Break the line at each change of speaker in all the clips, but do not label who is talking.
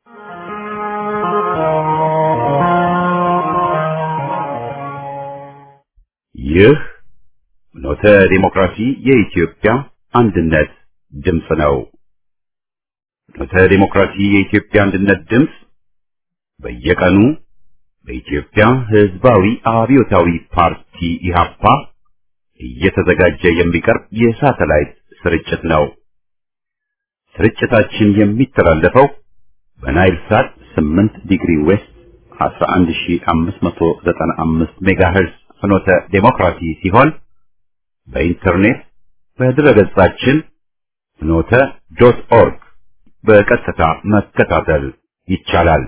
ይህ ኖተ ዲሞክራሲ የኢትዮጵያ አንድነት ድምፅ ነው። ኖተ ዲሞክራሲ የኢትዮጵያ አንድነት ድምፅ በየቀኑ በኢትዮጵያ ሕዝባዊ አብዮታዊ ፓርቲ ኢህአፓ እየተዘጋጀ የሚቀርብ የሳተላይት ስርጭት ነው። ስርጭታችን የሚተላለፈው በናይል ሳት 8 ዲግሪ ዌስት 11595 ሜጋሄርዝ ፍኖተ ዴሞክራሲ ሲሆን በኢንተርኔት በድረገጻችን ፍኖተ ዶት ኦርግ በቀጥታ መከታተል ይቻላል።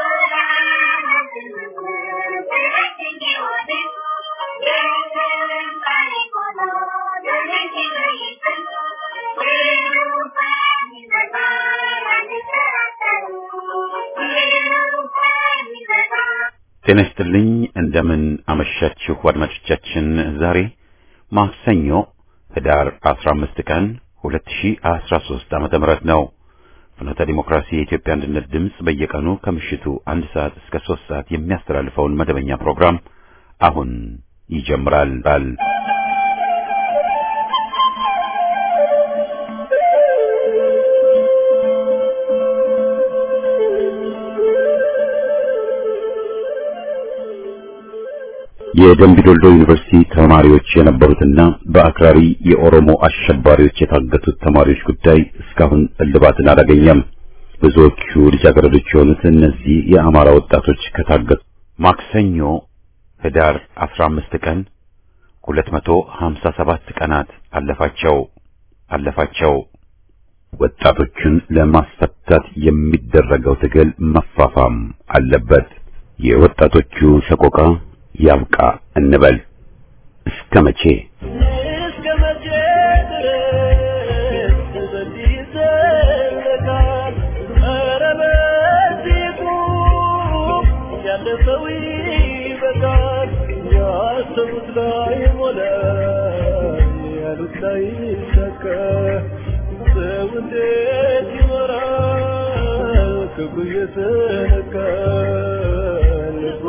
ጤና ይስጥልኝ። እንደምን አመሻችሁ አድማጮቻችን። ዛሬ ማክሰኞ ህዳር 15 ቀን 2013 ዓመተ ምህረት ነው። ፍኖተ ዲሞክራሲ የኢትዮጵያ አንድነት ድምፅ በየቀኑ ከምሽቱ አንድ ሰዓት እስከ ሶስት ሰዓት የሚያስተላልፈውን መደበኛ ፕሮግራም አሁን ይጀምራል። የደምቢ ዶልዶ ዩኒቨርሲቲ ተማሪዎች የነበሩትና በአክራሪ የኦሮሞ አሸባሪዎች የታገቱት ተማሪዎች ጉዳይ እስካሁን እልባትን አላገኘም። ብዙዎቹ ልጃገረዶች የሆኑት እነዚህ የአማራ ወጣቶች ከታገቱ ማክሰኞ ህዳር 15 ቀን 257 ቀናት አለፋቸው አለፋቸው። ወጣቶቹን ለማስፈታት የሚደረገው ትግል መፋፋም አለበት። የወጣቶቹ ሰቆቃ ያብቃ እንበል። እስከ መቼ
እስከ መቼ ድረስ በዚህ ይዘለቃል? ኧረ በዚህ ቁም፣ ያለፈው ይበቃል። ያሰቡት ላይ ሞላ፣ ያሉት ላይ ይሳካ። ሰው እንዴት ይኖራል? ክብሩ እየተነካ ልቡ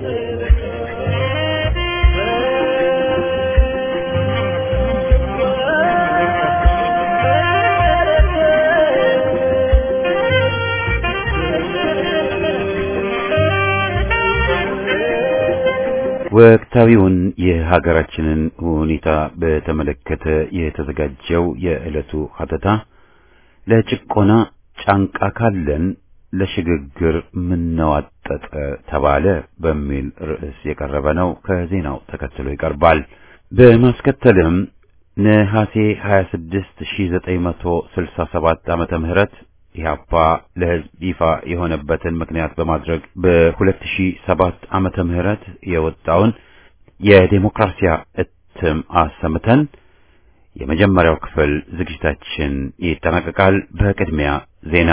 ወቅታዊውን የሀገራችንን ሁኔታ በተመለከተ የተዘጋጀው የዕለቱ ሀተታ ለጭቆና ጫንቃ ካለን ለሽግግር ምነዋጠጠ ተባለ በሚል ርዕስ የቀረበ ነው። ከዜናው ተከትሎ ይቀርባል። በማስከተልም ነሐሴ 26 1967 ዓመተ ምህረት ኢህአፓ ለሕዝብ ይፋ የሆነበትን ምክንያት በማድረግ በ2007 ዓመተ ምህረት የወጣውን የዴሞክራሲያ እትም አሰምተን የመጀመሪያው ክፍል ዝግጅታችን ይጠናቀቃል። በቅድሚያ ዜና።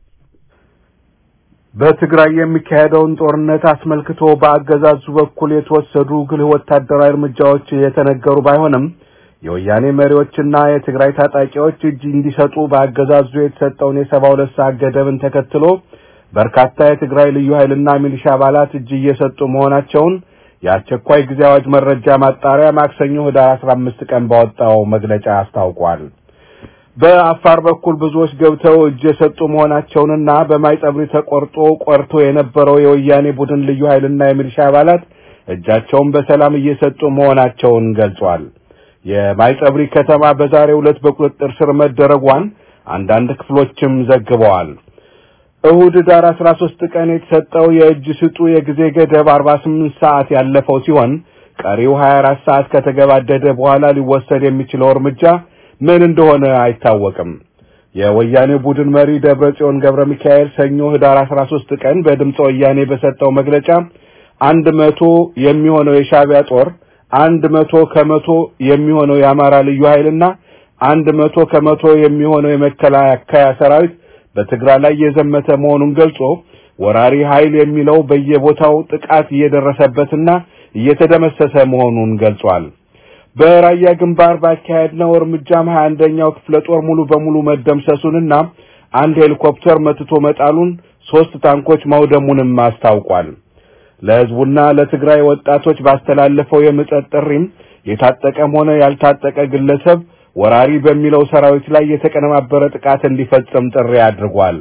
በትግራይ የሚካሄደውን ጦርነት አስመልክቶ በአገዛዙ በኩል የተወሰዱ ግልህ ወታደራዊ እርምጃዎች የተነገሩ ባይሆንም የወያኔ መሪዎችና የትግራይ ታጣቂዎች እጅ እንዲሰጡ በአገዛዙ የተሰጠውን የሰባ ሁለት ሰዓት ገደብን ተከትሎ በርካታ የትግራይ ልዩ ኃይልና ሚሊሻ አባላት እጅ እየሰጡ መሆናቸውን የአስቸኳይ ጊዜ አዋጅ መረጃ ማጣሪያ ማክሰኞ ህዳር አስራ አምስት ቀን ባወጣው መግለጫ አስታውቋል። በአፋር በኩል ብዙዎች ገብተው እጅ የሰጡ መሆናቸውንና በማይጸብሪ ተቆርጦ ቆርቶ የነበረው የወያኔ ቡድን ልዩ ኃይልና የሚሊሻ አባላት እጃቸውን በሰላም እየሰጡ መሆናቸውን ገልጿል። የማይጸብሪ ከተማ በዛሬው ዕለት በቁጥጥር ስር መደረጓን አንዳንድ ክፍሎችም ዘግበዋል። እሁድ ዳር 13 ቀን የተሰጠው የእጅ ስጡ የጊዜ ገደብ 48 ሰዓት ያለፈው ሲሆን ቀሪው 24 ሰዓት ከተገባደደ በኋላ ሊወሰድ የሚችለው እርምጃ ምን እንደሆነ አይታወቅም። የወያኔ ቡድን መሪ ደብረጽዮን ገብረ ሚካኤል ሰኞ ህዳር 13 ቀን በድምፀ ወያኔ በሰጠው መግለጫ አንድ መቶ የሚሆነው የሻዕቢያ ጦር አንድ መቶ ከመቶ የሚሆነው የአማራ ልዩ ኃይልና አንድ መቶ ከመቶ የሚሆነው የመከላከያ ሰራዊት በትግራይ ላይ የዘመተ መሆኑን ገልጾ ወራሪ ኃይል የሚለው በየቦታው ጥቃት እየደረሰበትና እየተደመሰሰ መሆኑን ገልጿል። በራያ ግንባር ባካሄድነው እርምጃም ሀያ አንደኛው ክፍለ ጦር ሙሉ በሙሉ መደምሰሱንና አንድ ሄሊኮፕተር መትቶ መጣሉን ሶስት ታንኮች መውደሙንም አስታውቋል። ለህዝቡና ለትግራይ ወጣቶች ባስተላለፈው የምጸት ጥሪም የታጠቀም ሆነ ያልታጠቀ ግለሰብ ወራሪ በሚለው ሰራዊት ላይ የተቀነባበረ ጥቃት እንዲፈጽም ጥሪ አድርጓል።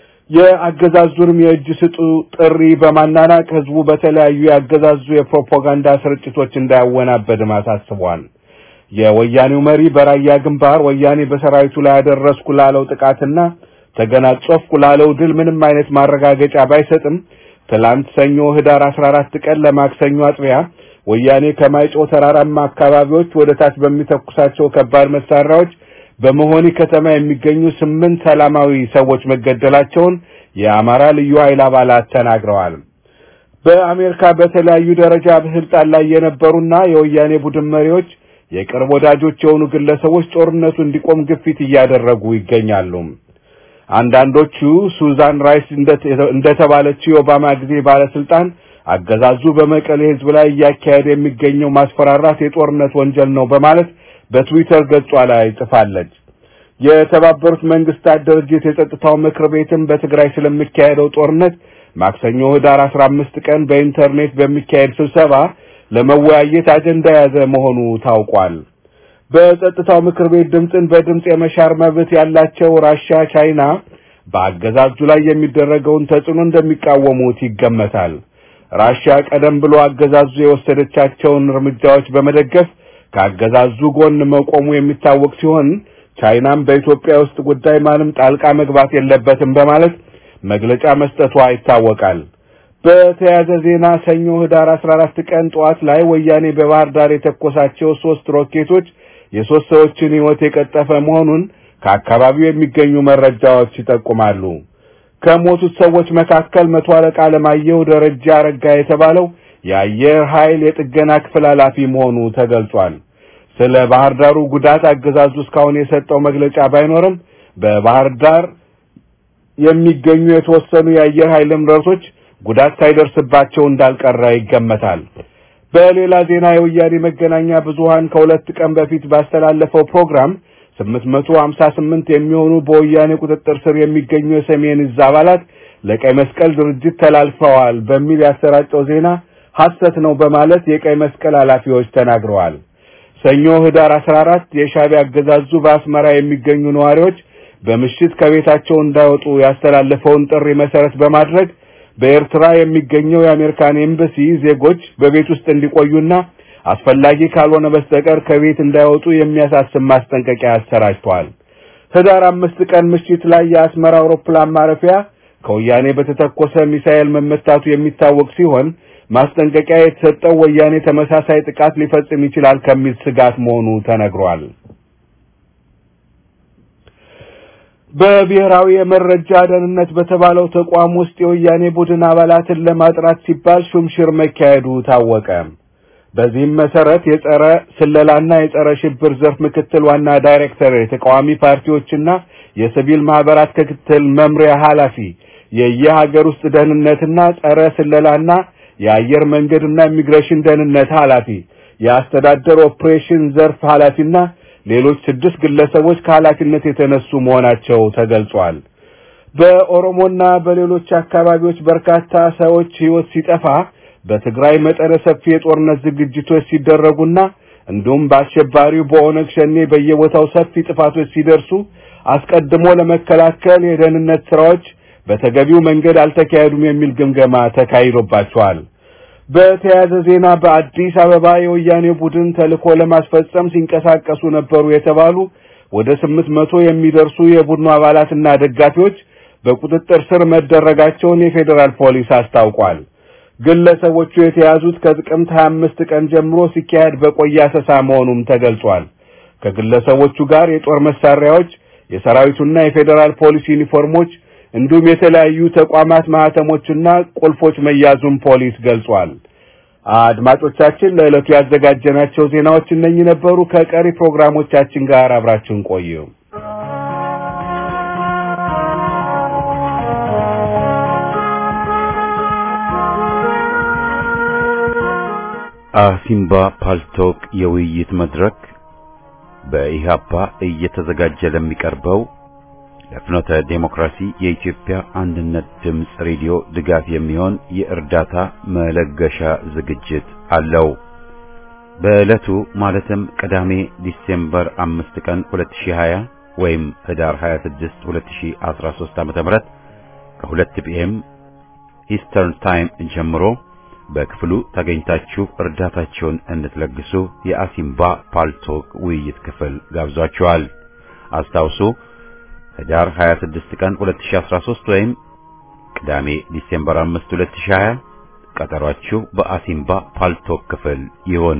የአገዛዙንም የእጅ ስጡ ጥሪ በማናናቅ ህዝቡ በተለያዩ የአገዛዙ የፕሮፓጋንዳ ስርጭቶች እንዳያወናበድም አሳስቧል። የወያኔው መሪ በራያ ግንባር ወያኔ በሰራዊቱ ላይ ያደረስኩ ላለው ጥቃትና ተገናጸፍኩ ላለው ድል ምንም አይነት ማረጋገጫ ባይሰጥም ትላንት ሰኞ ህዳር 14 ቀን ለማክሰኞ አጥቢያ ወያኔ ከማይጮ ተራራማ አካባቢዎች ወደ ታች በሚተኩሳቸው ከባድ መሳሪያዎች በመሆኒ ከተማ የሚገኙ ስምንት ሰላማዊ ሰዎች መገደላቸውን የአማራ ልዩ ኃይል አባላት ተናግረዋል። በአሜሪካ በተለያዩ ደረጃ በስልጣን ላይ የነበሩና የወያኔ ቡድን መሪዎች የቅርብ ወዳጆች የሆኑ ግለሰቦች ጦርነቱ እንዲቆም ግፊት እያደረጉ ይገኛሉ። አንዳንዶቹ ሱዛን ራይስ እንደተባለችው የኦባማ ጊዜ ባለስልጣን አገዛዙ በመቀሌ ህዝብ ላይ እያካሄደ የሚገኘው ማስፈራራት የጦርነት ወንጀል ነው በማለት በትዊተር ገጿ ላይ ጽፋለች። የተባበሩት መንግስታት ድርጅት የጸጥታው ምክር ቤትም በትግራይ ስለሚካሄደው ጦርነት ማክሰኞ ህዳር 15 ቀን በኢንተርኔት በሚካሄድ ስብሰባ ለመወያየት አጀንዳ የያዘ መሆኑ ታውቋል። በጸጥታው ምክር ቤት ድምፅን በድምፅ የመሻር መብት ያላቸው ራሻ፣ ቻይና በአገዛዙ ላይ የሚደረገውን ተጽዕኖ እንደሚቃወሙት ይገመታል። ራሻ ቀደም ብሎ አገዛዙ የወሰደቻቸውን እርምጃዎች በመደገፍ ከአገዛዙ ጎን መቆሙ የሚታወቅ ሲሆን ቻይናም በኢትዮጵያ ውስጥ ጉዳይ ማንም ጣልቃ መግባት የለበትም በማለት መግለጫ መስጠቷ ይታወቃል። በተያያዘ ዜና ሰኞ ህዳር 14 ቀን ጠዋት ላይ ወያኔ በባህር ዳር የተኮሳቸው ሶስት ሮኬቶች የሶስት ሰዎችን ህይወት የቀጠፈ መሆኑን ከአካባቢው የሚገኙ መረጃዎች ይጠቁማሉ። ከሞቱት ሰዎች መካከል መቶ አለቃ አለማየሁ ደረጃ አረጋ የተባለው የአየር ኃይል የጥገና ክፍል ኃላፊ መሆኑ ተገልጿል። ስለ ባህር ዳሩ ጉዳት አገዛዙ እስካሁን የሰጠው መግለጫ ባይኖርም በባህር ዳር የሚገኙ የተወሰኑ የአየር ኃይል ንብረቶች ጉዳት ሳይደርስባቸው እንዳልቀረ ይገመታል። በሌላ ዜና የወያኔ መገናኛ ብዙሃን ከሁለት ቀን በፊት ባስተላለፈው ፕሮግራም 858 የሚሆኑ በወያኔ ቁጥጥር ስር የሚገኙ የሰሜን እዝ አባላት ለቀይ መስቀል ድርጅት ተላልፈዋል በሚል ያሰራጨው ዜና ሐሰት ነው በማለት የቀይ መስቀል ኃላፊዎች ተናግረዋል። ሰኞ ህዳር 14 የሻዕቢያ አገዛዙ በአስመራ የሚገኙ ነዋሪዎች በምሽት ከቤታቸው እንዳይወጡ ያስተላለፈውን ጥሪ መሰረት በማድረግ በኤርትራ የሚገኘው የአሜሪካን ኤምባሲ ዜጎች በቤት ውስጥ እንዲቆዩና አስፈላጊ ካልሆነ በስተቀር ከቤት እንዳይወጡ የሚያሳስብ ማስጠንቀቂያ አሰራጭቷል። ህዳር አምስት ቀን ምሽት ላይ የአስመራ አውሮፕላን ማረፊያ ከወያኔ በተተኮሰ ሚሳኤል መመታቱ የሚታወቅ ሲሆን ማስጠንቀቂያ የተሰጠው ወያኔ ተመሳሳይ ጥቃት ሊፈጽም ይችላል ከሚል ስጋት መሆኑ ተነግሯል። በብሔራዊ የመረጃ ደህንነት በተባለው ተቋም ውስጥ የወያኔ ቡድን አባላትን ለማጥራት ሲባል ሹምሽር መካሄዱ ታወቀ። በዚህም መሰረት የጸረ ስለላና የጸረ ሽብር ዘርፍ ምክትል ዋና ዳይሬክተር፣ የተቃዋሚ ፓርቲዎችና የሲቪል ማህበራት ክትትል መምሪያ ኃላፊ፣ የየሀገር ውስጥ ደህንነትና ጸረ ስለላና የአየር መንገድና ኢሚግሬሽን ደህንነት ኃላፊ፣ የአስተዳደር ኦፕሬሽን ዘርፍ ኃላፊና ሌሎች ስድስት ግለሰቦች ከኃላፊነት የተነሱ መሆናቸው ተገልጿል። በኦሮሞና በሌሎች አካባቢዎች በርካታ ሰዎች ሕይወት ሲጠፋ በትግራይ መጠነ ሰፊ የጦርነት ዝግጅቶች ሲደረጉና እንዲሁም በአሸባሪው በኦነግ ሸኔ በየቦታው ሰፊ ጥፋቶች ሲደርሱ አስቀድሞ ለመከላከል የደህንነት ስራዎች በተገቢው መንገድ አልተካሄዱም የሚል ግምገማ ተካሂዶባቸዋል። በተያያዘ ዜና በአዲስ አበባ የወያኔ ቡድን ተልዕኮ ለማስፈጸም ሲንቀሳቀሱ ነበሩ የተባሉ ወደ ስምንት መቶ የሚደርሱ የቡድኑ አባላትና ደጋፊዎች በቁጥጥር ስር መደረጋቸውን የፌዴራል ፖሊስ አስታውቋል። ግለሰቦቹ የተያዙት ከጥቅምት 25 ቀን ጀምሮ ሲካሄድ በቆየ አሰሳ መሆኑም ተገልጿል። ከግለሰቦቹ ጋር የጦር መሳሪያዎች፣ የሰራዊቱና የፌዴራል ፖሊስ ዩኒፎርሞች እንዲሁም የተለያዩ ተቋማት ማህተሞችና ቁልፎች መያዙን ፖሊስ ገልጿል። አድማጮቻችን ለዕለቱ ያዘጋጀናቸው ዜናዎች እነኚህ ነበሩ። ከቀሪ ፕሮግራሞቻችን ጋር አብራችሁን ቆዩ።
አሲምባ ፓልቶክ የውይይት መድረክ በኢህአፓ እየተዘጋጀ ለሚቀርበው ለፍኖተ ዴሞክራሲ የኢትዮጵያ አንድነት ድምፅ ሬዲዮ ድጋፍ የሚሆን የእርዳታ መለገሻ ዝግጅት አለው። በዕለቱ ማለትም ቅዳሜ ዲሴምበር 5 ቀን 2020 ወይም ህዳር 26 2013 ዓ.ም ከ2 ፒኤም ኢስተርን ታይም ጀምሮ በክፍሉ ተገኝታችሁ እርዳታቸውን እንድትለግሱ የአሲምባ ፓልቶክ ውይይት ክፍል ጋብዟችኋል። አስታውሱ ህዳር 26 ቀን 2013 ወይም ቅዳሜ ዲሴምበር 5 2020 ቀጠሯችሁ በአሲምባ ፓልቶክ ክፍል ይሁን።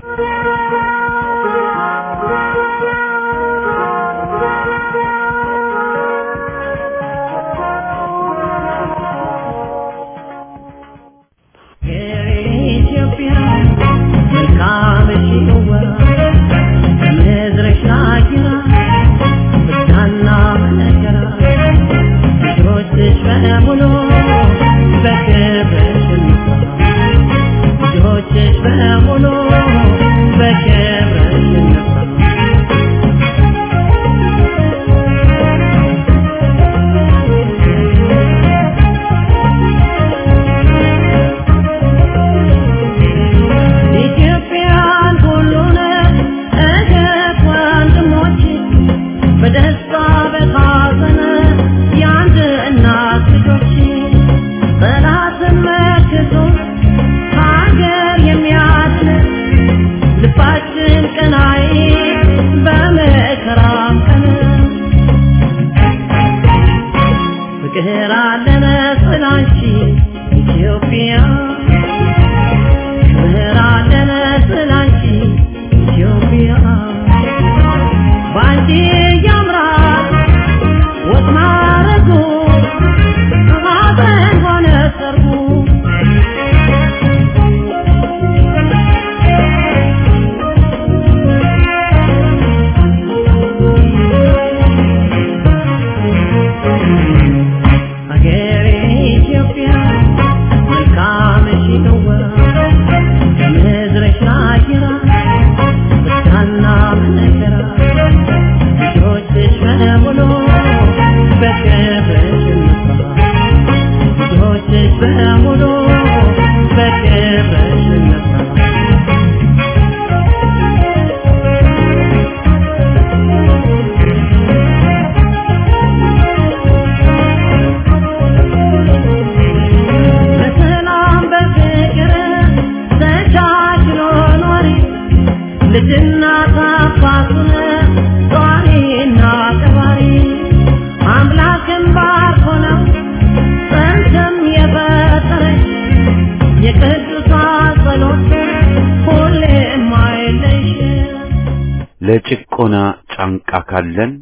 ለጭቆና ጫንቃ ካለን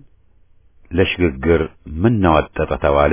ለሽግግር ምን ናወጠጠ ተባለ።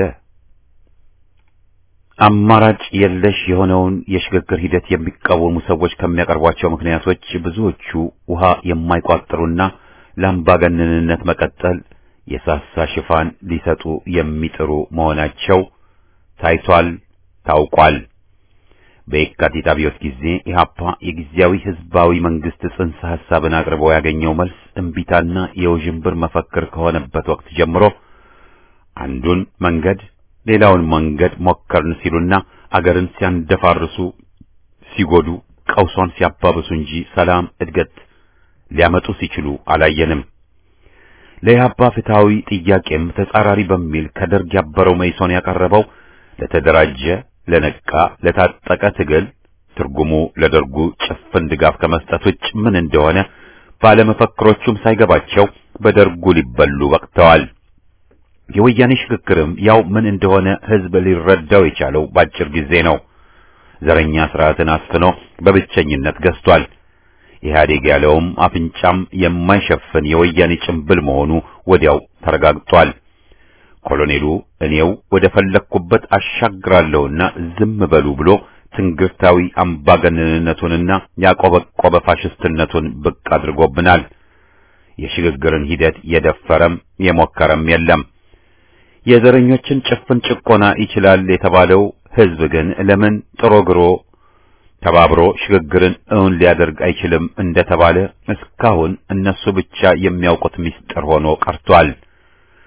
አማራጭ የለሽ የሆነውን የሽግግር ሂደት የሚቃወሙ ሰዎች ከሚያቀርቧቸው ምክንያቶች ብዙዎቹ ውሃ የማይቋጥሩና ለአምባገነንነት መቀጠል የሳሳ ሽፋን ሊሰጡ የሚጥሩ መሆናቸው ታይቷል፣ ታውቋል። በየካቲት አብዮት ጊዜ ኢህአፓ የጊዜያዊ ህዝባዊ መንግስት ጽንሰ ሐሳብን አቅርቦ ያገኘው መልስ እምቢታና የውዥንብር መፈክር ከሆነበት ወቅት ጀምሮ አንዱን መንገድ ሌላውን መንገድ ሞከርን ሲሉና አገርን ሲያንደፋርሱ ሲጎዱ ቀውሷን ሲያባብሱ እንጂ ሰላም፣ እድገት ሊያመጡ ሲችሉ አላየንም። ለኢህአፓ ፍትሐዊ ጥያቄም ተጻራሪ በሚል ከደርግ ያበረው መይሶን ያቀረበው ለተደራጀ ለነቃ ለታጠቀ ትግል ትርጉሙ ለደርጉ ጭፍን ድጋፍ ከመስጠት ውጭ ምን እንደሆነ ባለመፈክሮቹም ሳይገባቸው በደርጉ ሊበሉ በቅተዋል። የወያኔ ሽግግርም ያው ምን እንደሆነ ህዝብ ሊረዳው የቻለው ባጭር ጊዜ ነው። ዘረኛ ስርዓትን አስፍኖ በብቸኝነት ገዝቷል። ኢህአዴግ ያለውም አፍንጫም የማይሸፍን የወያኔ ጭንብል መሆኑ ወዲያው ተረጋግጧል። ኮሎኔሉ እኔው ወደ ፈለግኩበት አሻግራለሁና ዝም በሉ ብሎ ትንግርታዊ አምባገነንነቱንና ያቆበቆበ ፋሽስትነቱን ብቅ አድርጎብናል። የሽግግርን ሂደት የደፈረም የሞከረም የለም። የዘረኞችን ጭፍን ጭቆና ይችላል የተባለው ህዝብ ግን ለምን ጥሮ ግሮ ተባብሮ ሽግግርን እውን ሊያደርግ አይችልም እንደተባለ እስካሁን እነሱ ብቻ የሚያውቁት ምስጢር ሆኖ ቀርቷል።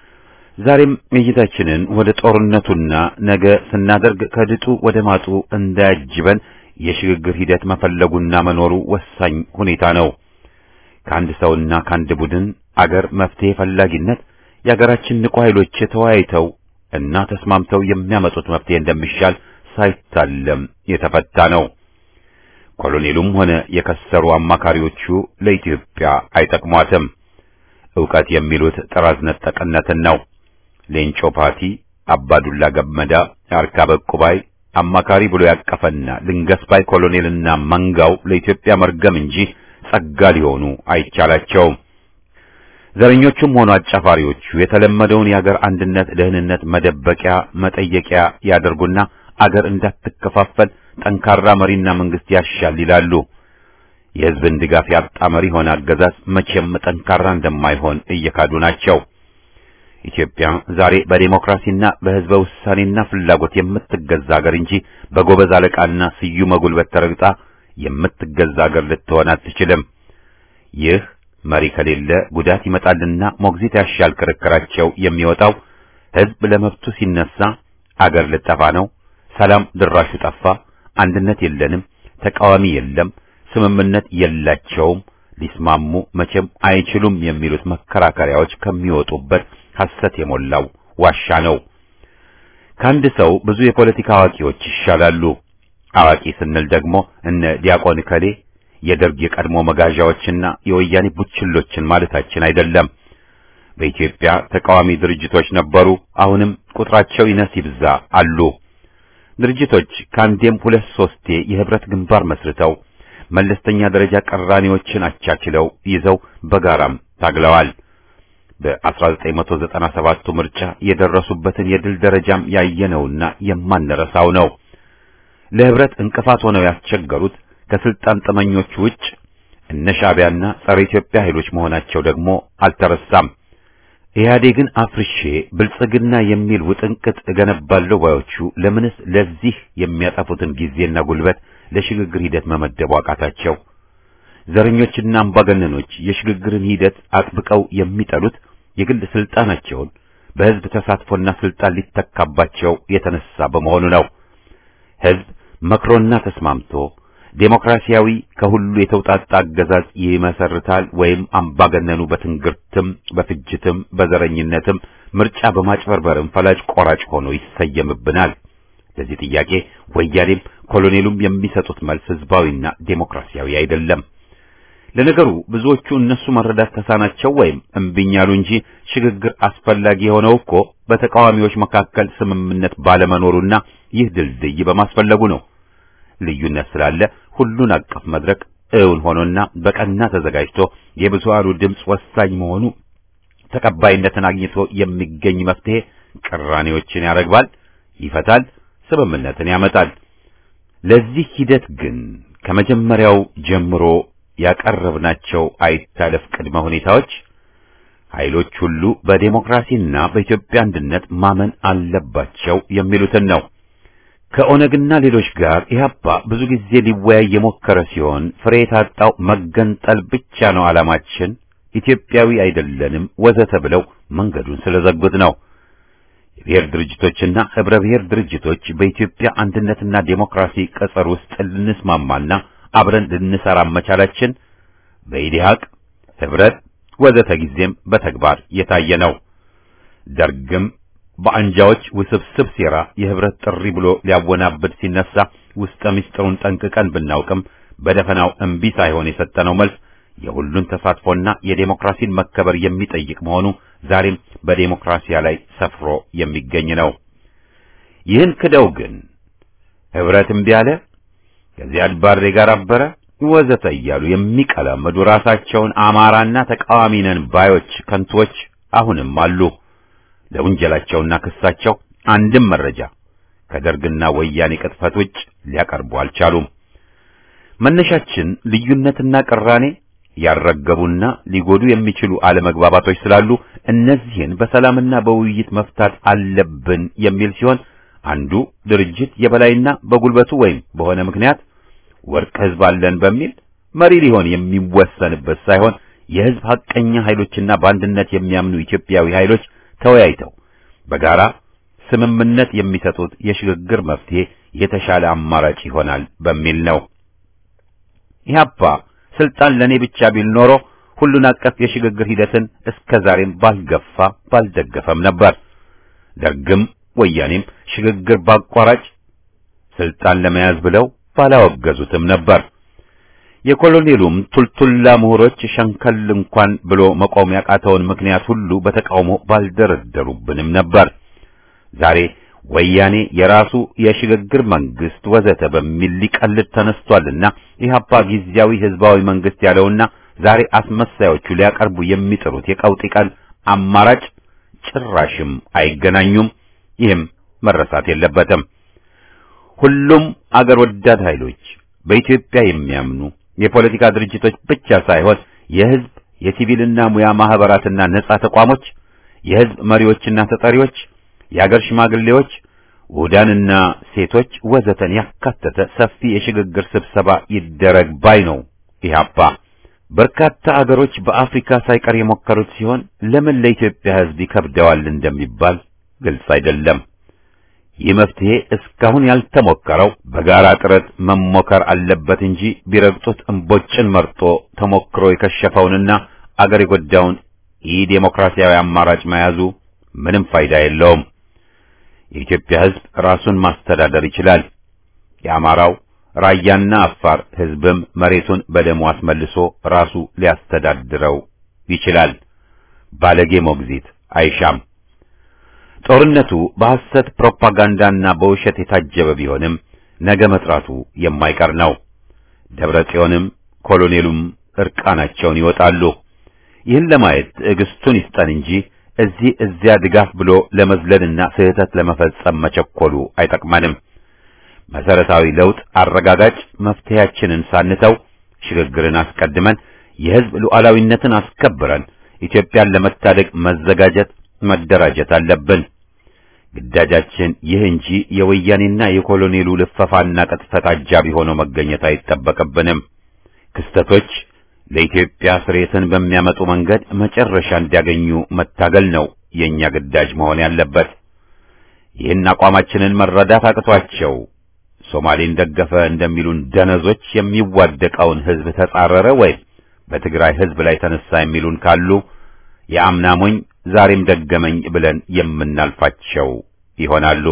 ዛሬም እይታችንን ወደ ጦርነቱና ነገ ስናደርግ ከድጡ ወደ ማጡ እንዳያጅበን የሽግግር ሂደት መፈለጉና መኖሩ ወሳኝ ሁኔታ ነው። ከአንድ ሰውና ከአንድ ቡድን አገር መፍትሄ ፈላጊነት የአገራችን ንቁ ኃይሎች ተወያይተው እና ተስማምተው የሚያመጡት መፍትሄ እንደሚሻል ሳይታለም የተፈታ ነው። ኮሎኔሉም ሆነ የከሰሩ አማካሪዎቹ ለኢትዮጵያ አይጠቅሟትም። ዕውቀት የሚሉት ጥራዝ ነጠቅነትን ነው። ሌንጮ ፓቲ፣ አባዱላ ገመዳ፣ አርካበ ቁባይ አማካሪ ብሎ ያቀፈና ልንገስ ባይ ኮሎኔልና መንጋው ለኢትዮጵያ መርገም እንጂ ጸጋ ሊሆኑ አይቻላቸውም። ዘረኞቹም ሆኑ አጫፋሪዎቹ የተለመደውን የአገር አንድነት ደህንነት መደበቂያ መጠየቂያ ያደርጉና አገር እንዳትከፋፈል ጠንካራ መሪና መንግስት ያሻል ይላሉ። የሕዝብን ድጋፍ ያጣ መሪ ሆነ አገዛዝ መቼም ጠንካራ እንደማይሆን እየካዱ ናቸው። ኢትዮጵያ ዛሬ በዴሞክራሲና በሕዝበ ውሳኔና ፍላጎት የምትገዛ አገር እንጂ በጎበዝ አለቃና ስዩመ ጉልበት ተረግጣ የምትገዛ አገር ልትሆን አትችልም። ይህ መሪ ከሌለ ጉዳት ይመጣልና ሞግዚት ያሻል ክርክራቸው የሚወጣው ሕዝብ ለመብቱ ሲነሳ አገር ልጠፋ ነው፣ ሰላም ድራሹ ጠፋ፣ አንድነት የለንም፣ ተቃዋሚ የለም፣ ስምምነት የላቸውም፣ ሊስማሙ መቼም አይችሉም የሚሉት መከራከሪያዎች ከሚወጡበት ሐሰት የሞላው ዋሻ ነው። ከአንድ ሰው ብዙ የፖለቲካ አዋቂዎች ይሻላሉ። አዋቂ ስንል ደግሞ እነ ዲያቆን ከሌ የደርግ የቀድሞ መጋዣዎችና የወያኔ ቡችሎችን ማለታችን አይደለም። በኢትዮጵያ ተቃዋሚ ድርጅቶች ነበሩ፣ አሁንም ቁጥራቸው ይነስ ይብዛ አሉ። ድርጅቶች ከአንዴም ሁለት ሶስቴ የህብረት ግንባር መስርተው መለስተኛ ደረጃ ቀራኔዎችን አቻችለው ይዘው በጋራም ታግለዋል። በ1997ቱ ምርጫ የደረሱበትን የድል ደረጃም ያየነውና የማንረሳው ነው። ለህብረት እንቅፋት ሆነው ያስቸገሩት ከስልጣን ጠመኞች ውጭ እነ ሻዕቢያና ጸረ ኢትዮጵያ ኃይሎች መሆናቸው ደግሞ አልተረሳም። ኢህአዴግን አፍርሼ ብልጽግና የሚል ውጥንቅጥ እገነባለሁ ባዮቹ ለምንስ ለዚህ የሚያጠፉትን ጊዜና ጉልበት ለሽግግር ሂደት መመደቡ አቃታቸው? ዘረኞችና አምባገነኖች የሽግግርን ሂደት አጥብቀው የሚጠሉት የግል ስልጣናቸውን በህዝብ ተሳትፎና ስልጣን ሊተካባቸው የተነሳ በመሆኑ ነው። ህዝብ መክሮና ተስማምቶ ዴሞክራሲያዊ ከሁሉ የተውጣጣ አገዛዝ ይመሰርታል ወይም አምባገነኑ በትንግርትም በፍጅትም በዘረኝነትም ምርጫ በማጭበርበርም ፈላጭ ቆራጭ ሆኖ ይሰየምብናል። ለዚህ ጥያቄ ወያኔም ኮሎኔሉም የሚሰጡት መልስ ህዝባዊና ዴሞክራሲያዊ አይደለም። ለነገሩ ብዙዎቹ እነሱ መረዳት ተሳናቸው ወይም እምቢኝ አሉ እንጂ ሽግግር አስፈላጊ የሆነው እኮ በተቃዋሚዎች መካከል ስምምነት ባለመኖሩና ይህ ድልድይ በማስፈለጉ ነው። ልዩነት ስላለ ሁሉን አቀፍ መድረክ እውን ሆኖና በቀና ተዘጋጅቶ የብዙሃኑ ድምፅ ወሳኝ መሆኑ ተቀባይነትን አግኝቶ የሚገኝ መፍትሄ ቅራኔዎችን ያረግባል፣ ይፈታል፣ ስምምነትን ያመጣል። ለዚህ ሂደት ግን ከመጀመሪያው ጀምሮ ያቀረብናቸው አይታለፍ ቅድመ ሁኔታዎች ኃይሎች ሁሉ በዴሞክራሲና በኢትዮጵያ አንድነት ማመን አለባቸው የሚሉትን ነው። ከኦነግና ሌሎች ጋር ኢህአፓ ብዙ ጊዜ ሊወያይ የሞከረ ሲሆን ፍሬ የታጣው መገንጠል ብቻ ነው ዓላማችን፣ ኢትዮጵያዊ አይደለንም ወዘተ ብለው መንገዱን ስለዘጉት ነው። የብሔር ድርጅቶችና ህብረ ብሔር ድርጅቶች በኢትዮጵያ አንድነትና ዴሞክራሲ ቅጽር ውስጥ ልንስማማና አብረን ልንሰራ መቻላችን በኢዲሃቅ ህብረት ወዘተ ጊዜም በተግባር የታየ ነው። ደርግም በአንጃዎች ውስብስብ ሴራ የህብረት ጥሪ ብሎ ሊያወናብድ ሲነሳ ውስጠ ምስጢሩን ጠንቅቀን ብናውቅም በደፈናው እምቢ ሳይሆን የሰጠነው መልስ የሁሉን ተሳትፎና የዴሞክራሲን መከበር የሚጠይቅ መሆኑ ዛሬም በዴሞክራሲያ ላይ ሰፍሮ የሚገኝ ነው። ይህን ክደው ግን ህብረት እምቢ አለ፣ ከዚያድ ባሬ ጋር አበረ ወዘተ እያሉ የሚቀላመዱ ራሳቸውን አማራና ተቃዋሚ ነን ባዮች ከንቶች አሁንም አሉ። ለውንጀላቸውና ክሳቸው አንድም መረጃ ከደርግና ወያኔ ቅጥፈት ውጭ ሊያቀርቡ አልቻሉም። መነሻችን ልዩነትና ቅራኔ ያልረገቡና ሊጎዱ የሚችሉ አለመግባባቶች ስላሉ እነዚህን በሰላምና በውይይት መፍታት አለብን የሚል ሲሆን አንዱ ድርጅት የበላይና በጉልበቱ ወይም በሆነ ምክንያት ወርቅ ህዝብ አለን በሚል መሪ ሊሆን የሚወሰንበት ሳይሆን የህዝብ ሐቀኛ ኃይሎችና በአንድነት የሚያምኑ ኢትዮጵያዊ ኃይሎች ተወያይተው በጋራ ስምምነት የሚሰጡት የሽግግር መፍትሄ የተሻለ አማራጭ ይሆናል በሚል ነው። ኢህአፓ ስልጣን ለኔ ብቻ ቢል ኖሮ ሁሉን አቀፍ የሽግግር ሂደትን እስከ ዛሬም ባልገፋ ባልደገፈም ነበር። ደርግም ወያኔም ሽግግር ባቋራጭ ስልጣን ለመያዝ ብለው ባላወገዙትም ነበር። የኮሎኔሉም ቱልቱላ ምሁሮች ሸንከል እንኳን ብሎ መቆም ያቃተውን ምክንያት ሁሉ በተቃውሞ ባልደረደሩብንም ነበር። ዛሬ ወያኔ የራሱ የሽግግር መንግስት ወዘተ በሚል ሊቀልድ ተነስቷልና ኢህአፓ ጊዜያዊ ህዝባዊ መንግስት ያለውና ዛሬ አስመሳዮቹ ሊያቀርቡ የሚጥሩት የቀውጢ ቀን አማራጭ ጭራሽም አይገናኙም። ይህም መረሳት የለበትም። ሁሉም አገር ወዳድ ኃይሎች በኢትዮጵያ የሚያምኑ የፖለቲካ ድርጅቶች ብቻ ሳይሆን የህዝብ የሲቪልና ሙያ ማህበራትና ነጻ ተቋሞች፣ የህዝብ መሪዎችና ተጠሪዎች፣ የአገር ሽማግሌዎች፣ ውዳንና ሴቶች ወዘተን ያካተተ ሰፊ የሽግግር ስብሰባ ይደረግ ባይ ነው ኢህአፓ። በርካታ አገሮች በአፍሪካ ሳይቀር የሞከሩት ሲሆን ለምን ለኢትዮጵያ ህዝብ ይከብደዋል እንደሚባል ግልጽ አይደለም። ይህ መፍትሄ እስካሁን ያልተሞከረው በጋራ ጥረት መሞከር አለበት እንጂ ቢረግጡት እምቦጭን መርጦ ተሞክሮ የከሸፈውንና አገር የጎዳውን ኢ ዴሞክራሲያዊ አማራጭ መያዙ ምንም ፋይዳ የለውም። የኢትዮጵያ ህዝብ ራሱን ማስተዳደር ይችላል። የአማራው ራያና አፋር ህዝብም መሬቱን በደሙ አስመልሶ ራሱ ሊያስተዳድረው ይችላል። ባለጌ ሞግዚት አይሻም። ጦርነቱ በሐሰት ፕሮፓጋንዳና በውሸት የታጀበ ቢሆንም ነገ መጥራቱ የማይቀር ነው። ደብረ ጽዮንም ኮሎኔሉም እርቃናቸውን ይወጣሉ። ይህን ለማየት ትዕግስቱን ይስጠን እንጂ እዚህ እዚያ ድጋፍ ብሎ ለመዝለልና ስህተት ለመፈጸም መቸኮሉ አይጠቅመንም። መሰረታዊ ለውጥ አረጋጋጭ መፍትሄያችንን ሳንተው ሽግግርን አስቀድመን የህዝብ ሉዓላዊነትን አስከብረን ኢትዮጵያን ለመታደግ መዘጋጀት መደራጀት አለብን። ግዳጃችን ይህ እንጂ የወያኔና የኮሎኔሉ ልፈፋና ቅጥፈት አጃቢ ሆኖ መገኘት አይጠበቅብንም። ክስተቶች ለኢትዮጵያ ስሬትን በሚያመጡ መንገድ መጨረሻ እንዲያገኙ መታገል ነው የኛ ግዳጅ መሆን ያለበት። ይህን አቋማችንን መረዳት አቅቷቸው ሶማሌን ደገፈ እንደሚሉን ደነዞች የሚዋደቀውን ህዝብ ተጻረረ ወይም በትግራይ ህዝብ ላይ ተነሳ የሚሉን ካሉ የአምና ሞኝ ዛሬም ደገመኝ ብለን የምናልፋቸው ይሆናሉ።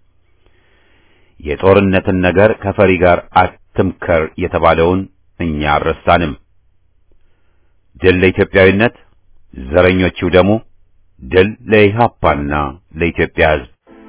የጦርነትን ነገር ከፈሪ ጋር አትምከር የተባለውን እኛ አልረሳንም። ድል ለኢትዮጵያዊነት፣ ዘረኞቹ ደግሞ ድል ለኢህአፓና ለኢትዮጵያ ህዝብ።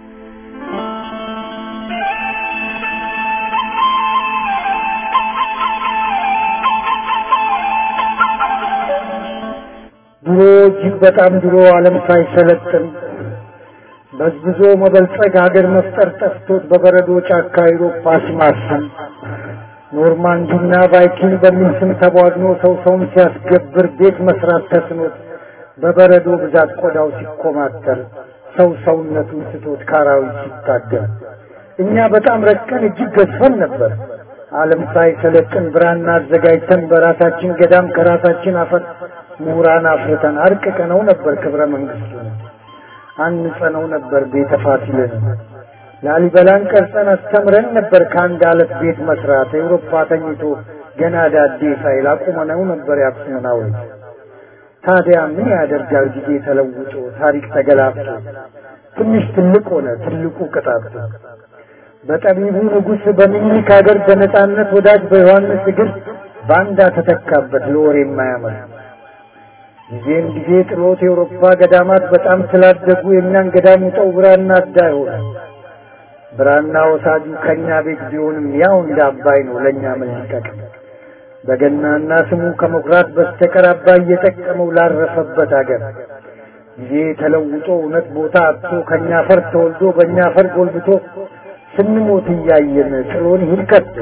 ድሮ እጅግ በጣም ድሮ ዓለም ሳይሰለጥን በዝብዞ መበልጸግ ሀገር መፍጠር ጠፍቶት በበረዶ ጫካ አውሮፓ ሲማስን ኖርማንዲና ቫይኪንግ በሚል ስም ተቧድኖ ሰው ሰውን ሲያስገብር ቤት መስራት ተስኖት በበረዶ ብዛት ቆዳው ሲኮማተር ሰው ሰውነቱን ስቶት ካራዊት ሲታገል እኛ በጣም ረቀን እጅግ ገዝፈን ነበር። ዓለም ሳይሰለጥን ብራና አዘጋጅተን በራሳችን ገዳም ከራሳችን አፈር ምሁራን አፍርተን አርቅቀነው ነበር ክብረ መንግስቱን አንጸነው ነበር ቤተ ፋሲልን ላሊበላን ቀርጸን አስተምረን ነበር ከአንድ አለት ቤት መስራት ኤውሮፓ ተኝቶ ገና ዳዴ ሳይል አቁመነው ነበር የአክሱምን ሐውልት ታዲያ ምን ያደርጋል ጊዜ ተለውጦ ታሪክ ተገላብጦ ትንሽ ትልቅ ሆነ ትልቁ ቅጣቱ በጠቢቡ ንጉሥ በሚኒክ ሀገር በነጻነት ወዳጅ በዮሐንስ እግር ባንዳ ተተካበት ለወሬ የማያምር ጊዜም ጊዜ ጥሎት የአውሮፓ ገዳማት በጣም ስላደጉ የእኛን ገዳም ውጠው ብራና አዳ ሆነ ብራና ወሳጁ ከእኛ ቤት ቢሆንም ያው እንደ አባይ ነው ለእኛ ምን ሊጠቅም በገናና ስሙ ከመኩራት በስተቀር አባይ እየጠቀመው ላረፈበት አገር ጊዜ ተለውጦ እውነት ቦታ አጥቶ ከእኛ ፈር ተወልዶ በእኛ ፈር ጎልብቶ ስንሞት እያየን ጥሎን ይሂድ ከቶ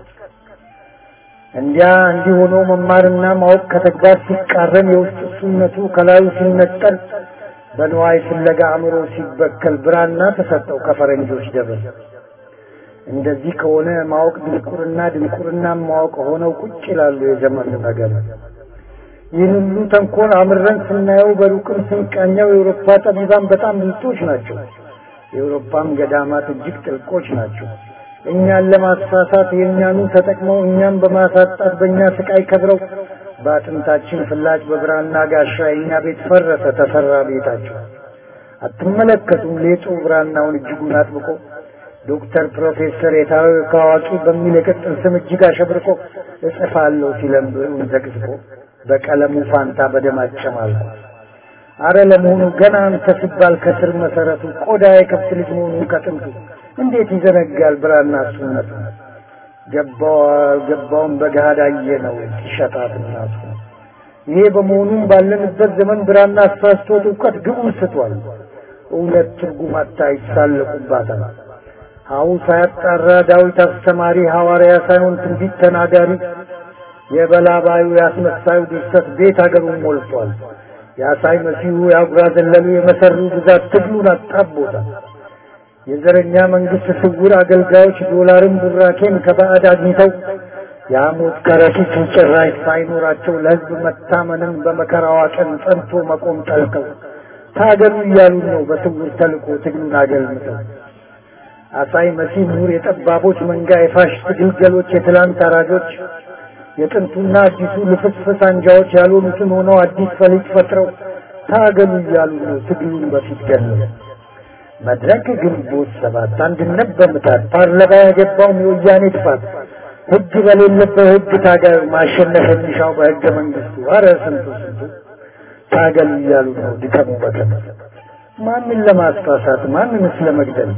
እንዲያ እንዲህ ሆኖ መማርና ማወቅ ከተግባር ሲቃረን የውስጥ እሱነቱ ከላዩ ሲነጠል በንዋይ ፍለጋ አእምሮ ሲበከል ብራና ተሰጠው ከፈረንጆች ደብር። እንደዚህ ከሆነ ማወቅ ድንቁርና፣ ድንቁርና ማወቅ ሆነው ቁጭ ይላሉ የዘመኑ ነገር። ይህን ሁሉ ተንኮል አምረን ስናየው በሩቅም ስንቃኘው የአውሮፓ ጠቢባን በጣም ብልጦች ናቸው። የአውሮፓም ገዳማት እጅግ ጥልቆች ናቸው። እኛን ለማሳሳት የእኛኑ ተጠቅመው እኛም በማሳጣት በእኛ ስቃይ ከብረው በአጥንታችን ፍላጭ በብራና ጋሻ የእኛ ቤት ፈረሰ ተሰራ ቤታቸው። አትመለከቱም ሌጡ ብራናውን እጅጉን አጥብቆ ዶክተር ፕሮፌሰር የታወቀ አዋቂ በሚል የቅጽል ስም እጅግ አሸብርቆ እጽፋለሁ ሲለም ብዕሩን ዘቅዝቆ በቀለሙ ፋንታ በደም አጨማልቆ አረ ለመሆኑ ገና አንተ ሲባል ከስር መሰረቱ ቆዳ የከብት ልጅ መሆኑን ከጥንቱ እንዴት ይዘነጋል ብራና እሱነቱ ገባው አልገባውም በገሃድ አየነው ሲሸጣት እናቱ ይሄ በመሆኑም ባለንበት ዘመን ብራና አሳስቶት እውቀት ግቡን ስቷል እውነት ትርጉም አታ ይሳለቁባታል ሀው ሳያጣራ ዳዊት አስተማሪ ሐዋርያ ሳይሆን ትንቢት ተናጋሪ የበላባዩ ያስመሳዩ ድርሰት ቤት አገሩን ሞልቷል የአሳይ መሲሁ የአጉራ ዘለሉ የመሰሩ ብዛት ትግሉን አጣቦታል የዘረኛ መንግስት ስውር አገልጋዮች ዶላርን ቡራኬን ከባዕድ አግኝተው የሐሞት ከረጢት ጭራሽ ሳይኖራቸው ለህዝብ መታመንን በመከራዋ ቀን ጸንቶ መቆም ጠልቀው ታገሉ እያሉ ነው በስውር ተልኮ ትግሉን አገልምተው አሳይ መሲህ ምሁር የጠባቦች መንጋ የፋሽስት ግልገሎች የትላንት አራጆች የጥንቱና አዲሱ ልፍስፍስ አንጃዎች ያልሆኑትን ሆነው አዲስ ፈሊጥ ፈጥረው ታገሉ እያሉ ነው ትግሉን በፊት ገለው መድረክ ግንቦት ሰባት አንድነት በምታት ፓርላማ ያገባውም የወያኔ ጥፋት ህግ በሌለበት ህግ ታጋዩ ማሸነፍ የሚሻው በህገ መንግስቱ አረ ስንቱ ስንቱ ታገሉ እያሉ ነው ድከሙ በከም ማንን ለማስፋሳት ማንንስ ለመግደል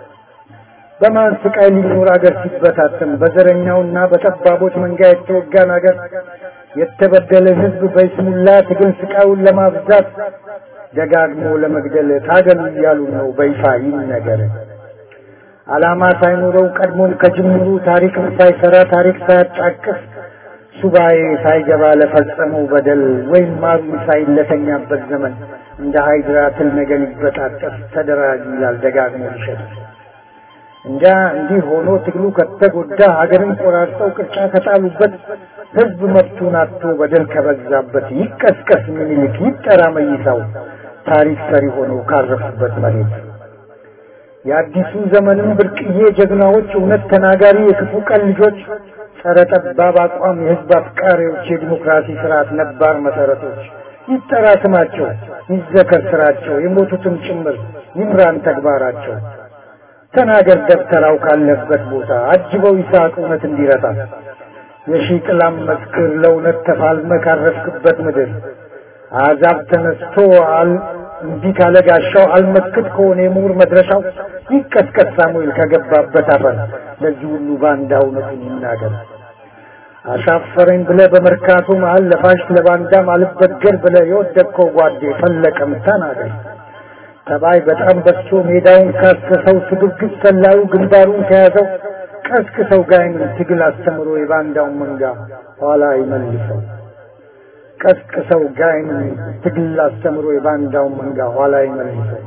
በማን ስቃይ ሊኖር አገር ሲበታተን በዘረኛውና በጠባቦች መንጋ የተወጋን አገር የተበደለ ህዝብ በይስሙላ ትግል ስቃዩን ለማብዛት ደጋግሞ ለመግደል ታገሉ እያሉ ነው በይፋ ይነገር። ዓላማ ሳይኖረው ቀድሞም ከጅምሩ ታሪክም ሳይሰራ ታሪክ ሳያጫቅስ ሱባኤ ሳይገባ ለፈጸመው በደል ወይም ማሩ ሳይለተኛበት ዘመን እንደ ሃይድራ ትል ነገር ሊበጣጠስ ተደራጅ ይላል ደጋግሞ ሊሸጥ እንጃ እንዲህ ሆኖ ትግሉ ከተጎዳ ሀገርን ቆራርጠው ቅርጫ ከጣሉበት ህዝብ መብቱን አጥቶ በደል ከበዛበት ይቀስቀስ ምኒልክ ይጠራ መይሳው ታሪክ ሰሪ ሆነው ካረፉበት መሬት የአዲሱ ዘመንም ብርቅዬ ጀግናዎች እውነት ተናጋሪ የክፉ ቀን ልጆች ጸረ ጠባብ አቋም የህዝብ አፍቃሪዎች የዲሞክራሲ ስርዓት ነባር መሰረቶች ይጠራ ስማቸው ይዘከር ስራቸው የሞቱትም ጭምር ይምራን ተግባራቸው ተናገር ደብተራው ካለበት ቦታ አጅበው ይስሐቅ እውነት እንዲረታ የሺህ ጥላም መስክር ለእውነት ተፋልመ ካረፍክበት ምድር አዛብ ተነስቶ አል እንቢ ካለ ጋሻው አልመክት ከሆነ የምሁር መድረሻው ይቀስቀስ ሳሙኤል ከገባበት አፈር ለዚህ ሁሉ ባንዳ እውነቱን ይናገር። አሻፈረኝ ብለ በመርካቶ መሀል ለፋሽ ለባንዳም አልበገር ብለ የወደቅከው ጓዴ ፈለቀም ተናገር። ተባይ በጣም በዝቶ ሜዳውን ካሰሰው ስግብግብ ሰላዩ ግንባሩን ከያዘው ቀስቅሰው ጋይንን ትግል አስተምሮ የባንዳውን መንጋ ኋላ ይመልሰው። ቀስቅሰው ጋይንን ትግል አስተምሮ የባንዳውን መንጋ ኋላ ይመልሰው።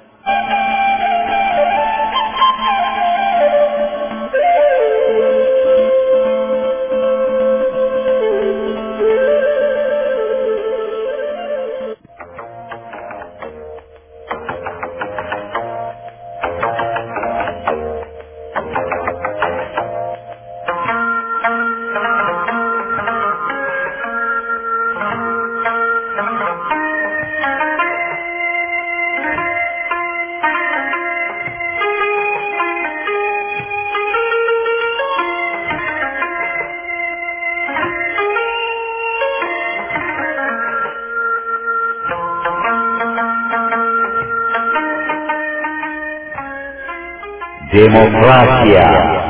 ዴሞክራሲያ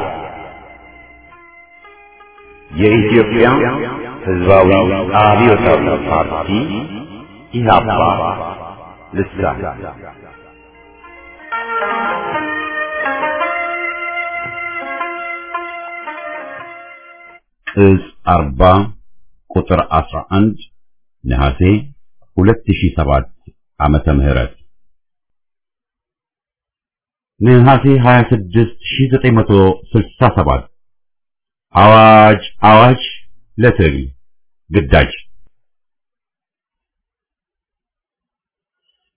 የኢትዮጵያ ሕዝባዊ አብዮታዊ ፓርቲ ኢህአፓ ልሳን እዝ አርባ ቁጥር አስራ አንድ ነሐሴ ሁለት ሺህ ሰባት ዓመተ ምህረት ነሐሴ 26 1967 አዋጅ አዋጅ ለትግል ግዳጅ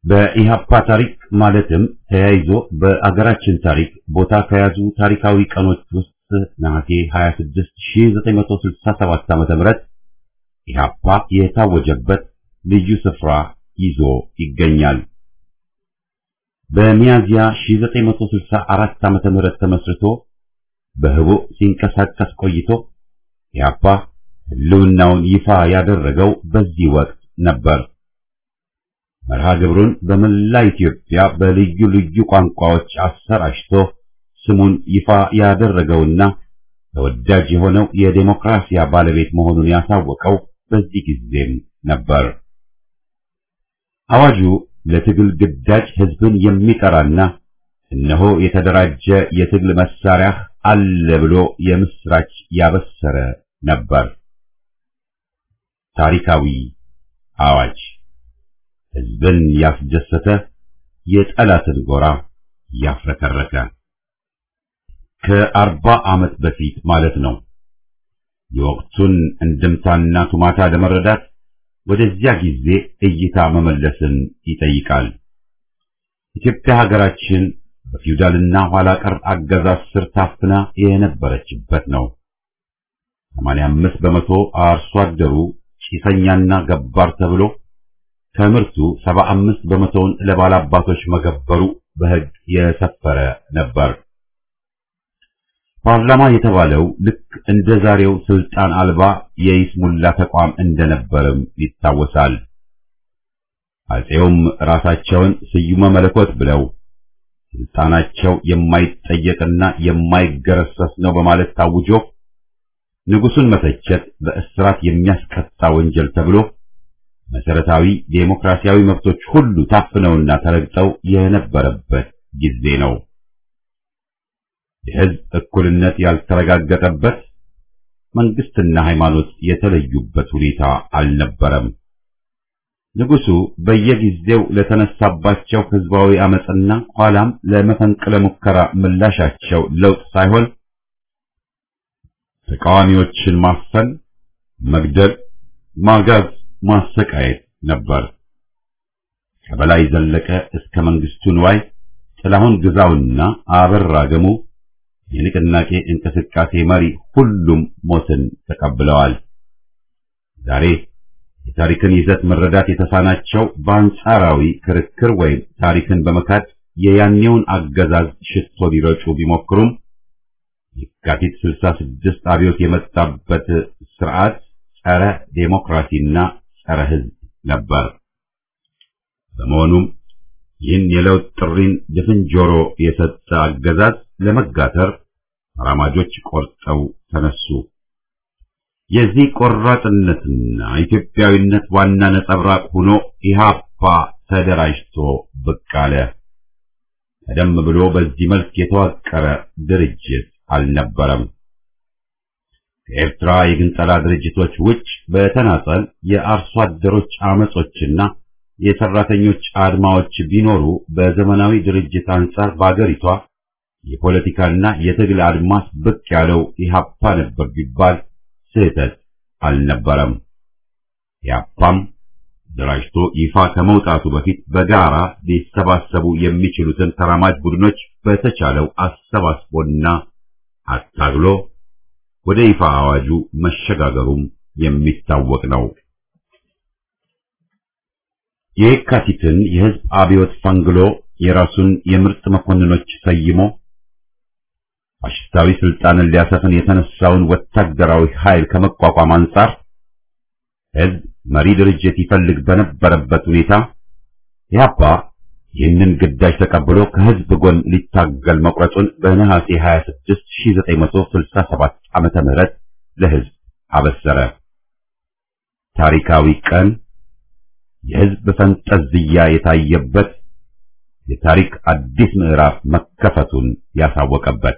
በኢህአፓ ታሪክ ማለትም ተያይዞ በአገራችን ታሪክ ቦታ ከያዙ ታሪካዊ ቀኖች ውስጥ ነሐሴ 26 1967 ዓ.ም ኢህአፓ የታወጀበት ልዩ ስፍራ ይዞ ይገኛል። በሚያዚያ 1964 ዓ.ም ተመስርቶ በህቡ ሲንቀሳቀስ ቆይቶ ኢህአፓ ህልውናውን ይፋ ያደረገው በዚህ ወቅት ነበር። መርሃ ግብሩን በመላ ኢትዮጵያ በልዩ ልዩ ቋንቋዎች አሰራጭቶ ስሙን ይፋ ያደረገውና ተወዳጅ የሆነው የዴሞክራሲያ ባለቤት መሆኑን ያሳወቀው በዚህ ጊዜም ነበር። አዋጁ ለትግል ግዳጅ ህዝብን የሚጠራና እነሆ የተደራጀ የትግል መሳሪያ አለ ብሎ የምስራች ያበሰረ ነበር። ታሪካዊ አዋጅ ህዝብን ያስደሰተ የጠላትን ጎራ ያፍረከረከ ከአርባ ዓመት በፊት ማለት ነው። የወቅቱን እንድምታና ቱማታ ለመረዳት ወደዚያ ጊዜ እይታ መመለስን ይጠይቃል። ኢትዮጵያ ሀገራችን በፊውዳልና ኋላ ቀር አገዛዝ ስር ታፍና የነበረችበት ነው። 85 በመቶ አርሶ አደሩ ጭሰኛና ገባር ተብሎ ከምርቱ 75 በመቶውን ለባላባቶች መገበሩ በሕግ የሰፈረ ነበር። ፓርላማ የተባለው ልክ እንደ ዛሬው ስልጣን አልባ የይስሙላ ተቋም እንደነበርም ይታወሳል። አፄውም ራሳቸውን ስዩመ መለኮት ብለው ስልጣናቸው የማይጠየቅና የማይገረሰስ ነው በማለት ታውጆ ንጉሱን መተቸት በእስራት የሚያስቀጣ ወንጀል ተብሎ መሰረታዊ ዴሞክራሲያዊ መብቶች ሁሉ ታፍነውና ተረግጠው የነበረበት ጊዜ ነው። የሕዝብ እኩልነት ያልተረጋገጠበት፣ መንግስትና ሃይማኖት የተለዩበት ሁኔታ አልነበረም። ንጉሱ በየጊዜው ለተነሳባቸው ህዝባዊ አመጽና ኋላም ለመፈንቅለ ሙከራ ምላሻቸው ለውጥ ሳይሆን ተቃዋሚዎችን ማፈን፣ መግደል፣ ማጋዝ፣ ማሰቃየት ነበር። ከበላይ ዘለቀ እስከ መንግስቱ ንዋይ፣ ጥላሁን ግዛውና አበራ ገሙ የንቅናቄ እንቅስቃሴ መሪ ሁሉም ሞትን ተቀብለዋል። ዛሬ የታሪክን ይዘት መረዳት የተሳናቸው በአንጻራዊ ክርክር ወይም ታሪክን በመካድ የያኔውን አገዛዝ ሽቶ ሊረጩ ቢሞክሩም የካቲት 66 አብዮት የመጣበት ስርዓት ጸረ ዴሞክራሲና ጸረ ህዝብ ነበር። በመሆኑም ይህን የለውጥ ጥሪን ድፍን ጆሮ የሰጠ አገዛዝ ለመጋተር ተራማጆች ቆርጠው ተነሱ። የዚህ ቆራጥነትና ኢትዮጵያዊነት ዋና ነጸብራቅ ሆኖ ኢህአፓ ተደራጅቶ ብቅ አለ። ቀደም ብሎ በዚህ መልክ የተዋቀረ ድርጅት አልነበረም። ከኤርትራ የግንጠላ ድርጅቶች ውጭ በተናጠል የአርሶ አደሮች አመጾችና የሰራተኞች አድማዎች ቢኖሩ በዘመናዊ ድርጅት አንጻር በአገሪቷ የፖለቲካና የትግል አድማስ ብቅ ያለው ኢህአፓ ነበር ቢባል ስህተት አልነበረም። ኢህአፓም ደራጅቶ ይፋ ከመውጣቱ በፊት በጋራ ሊሰባሰቡ የሚችሉትን ተራማጅ ቡድኖች በተቻለው አሰባስቦና አታግሎ ወደ ይፋ አዋጁ መሸጋገሩም የሚታወቅ ነው። የካቲትን የህዝብ አብዮት ፈንግሎ የራሱን የምርጥ መኮንኖች ሰይሞ ፋሽስታዊ ስልጣንን ሊያሰፍን የተነሳውን ወታደራዊ ኃይል ከመቋቋም አንጻር ህዝብ መሪ ድርጅት ይፈልግ በነበረበት ሁኔታ ኢህአፓ ይህንን ግዳጅ ተቀብሎ ከህዝብ ጎን ሊታገል መቁረጡን በነሐሴ 26 1967 ዓመተ ምህረት ለህዝብ አበሰረ። ታሪካዊ ቀን የህዝብ ፈንጠዝያ የታየበት የታሪክ አዲስ ምዕራፍ መከፈቱን ያሳወቀበት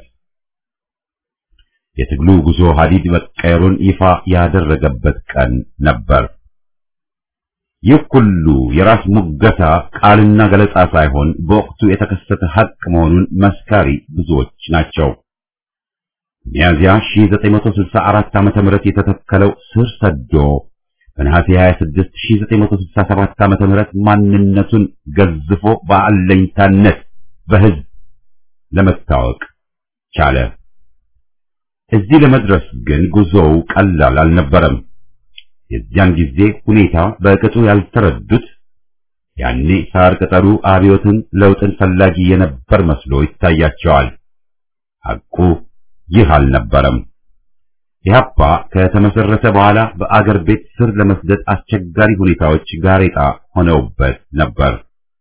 የትግሉ ጉዞ ሀዲድ መቀየሩን ይፋ ያደረገበት ቀን ነበር። ይህ ሁሉ የራስ ሙገሳ ቃልና ገለጻ ሳይሆን በወቅቱ የተከሰተ ሀቅ መሆኑን መስካሪ ብዙዎች ናቸው። ሚያዚያ 1964 ዓመተ ምህረት የተተከለው ስር ሰዶ በነሐሴ 26 1967 ዓመተ ምህረት ማንነቱን ገዝፎ በአለኝታነት በህዝብ ለመታወቅ ቻለ። እዚህ ለመድረስ ግን ጉዞው ቀላል አልነበረም። የዚያን ጊዜ ሁኔታ በቅጡ ያልተረዱት ያኔ ሳር ቅጠሉ አብዮትን ለውጥን ፈላጊ የነበር መስሎ ይታያቸዋል። ሐቁ ይህ አልነበረም። ኢህአፓ ከተመሰረተ በኋላ በአገር ቤት ስር ለመስደድ አስቸጋሪ ሁኔታዎች ጋሬጣ ሆነውበት ነበር።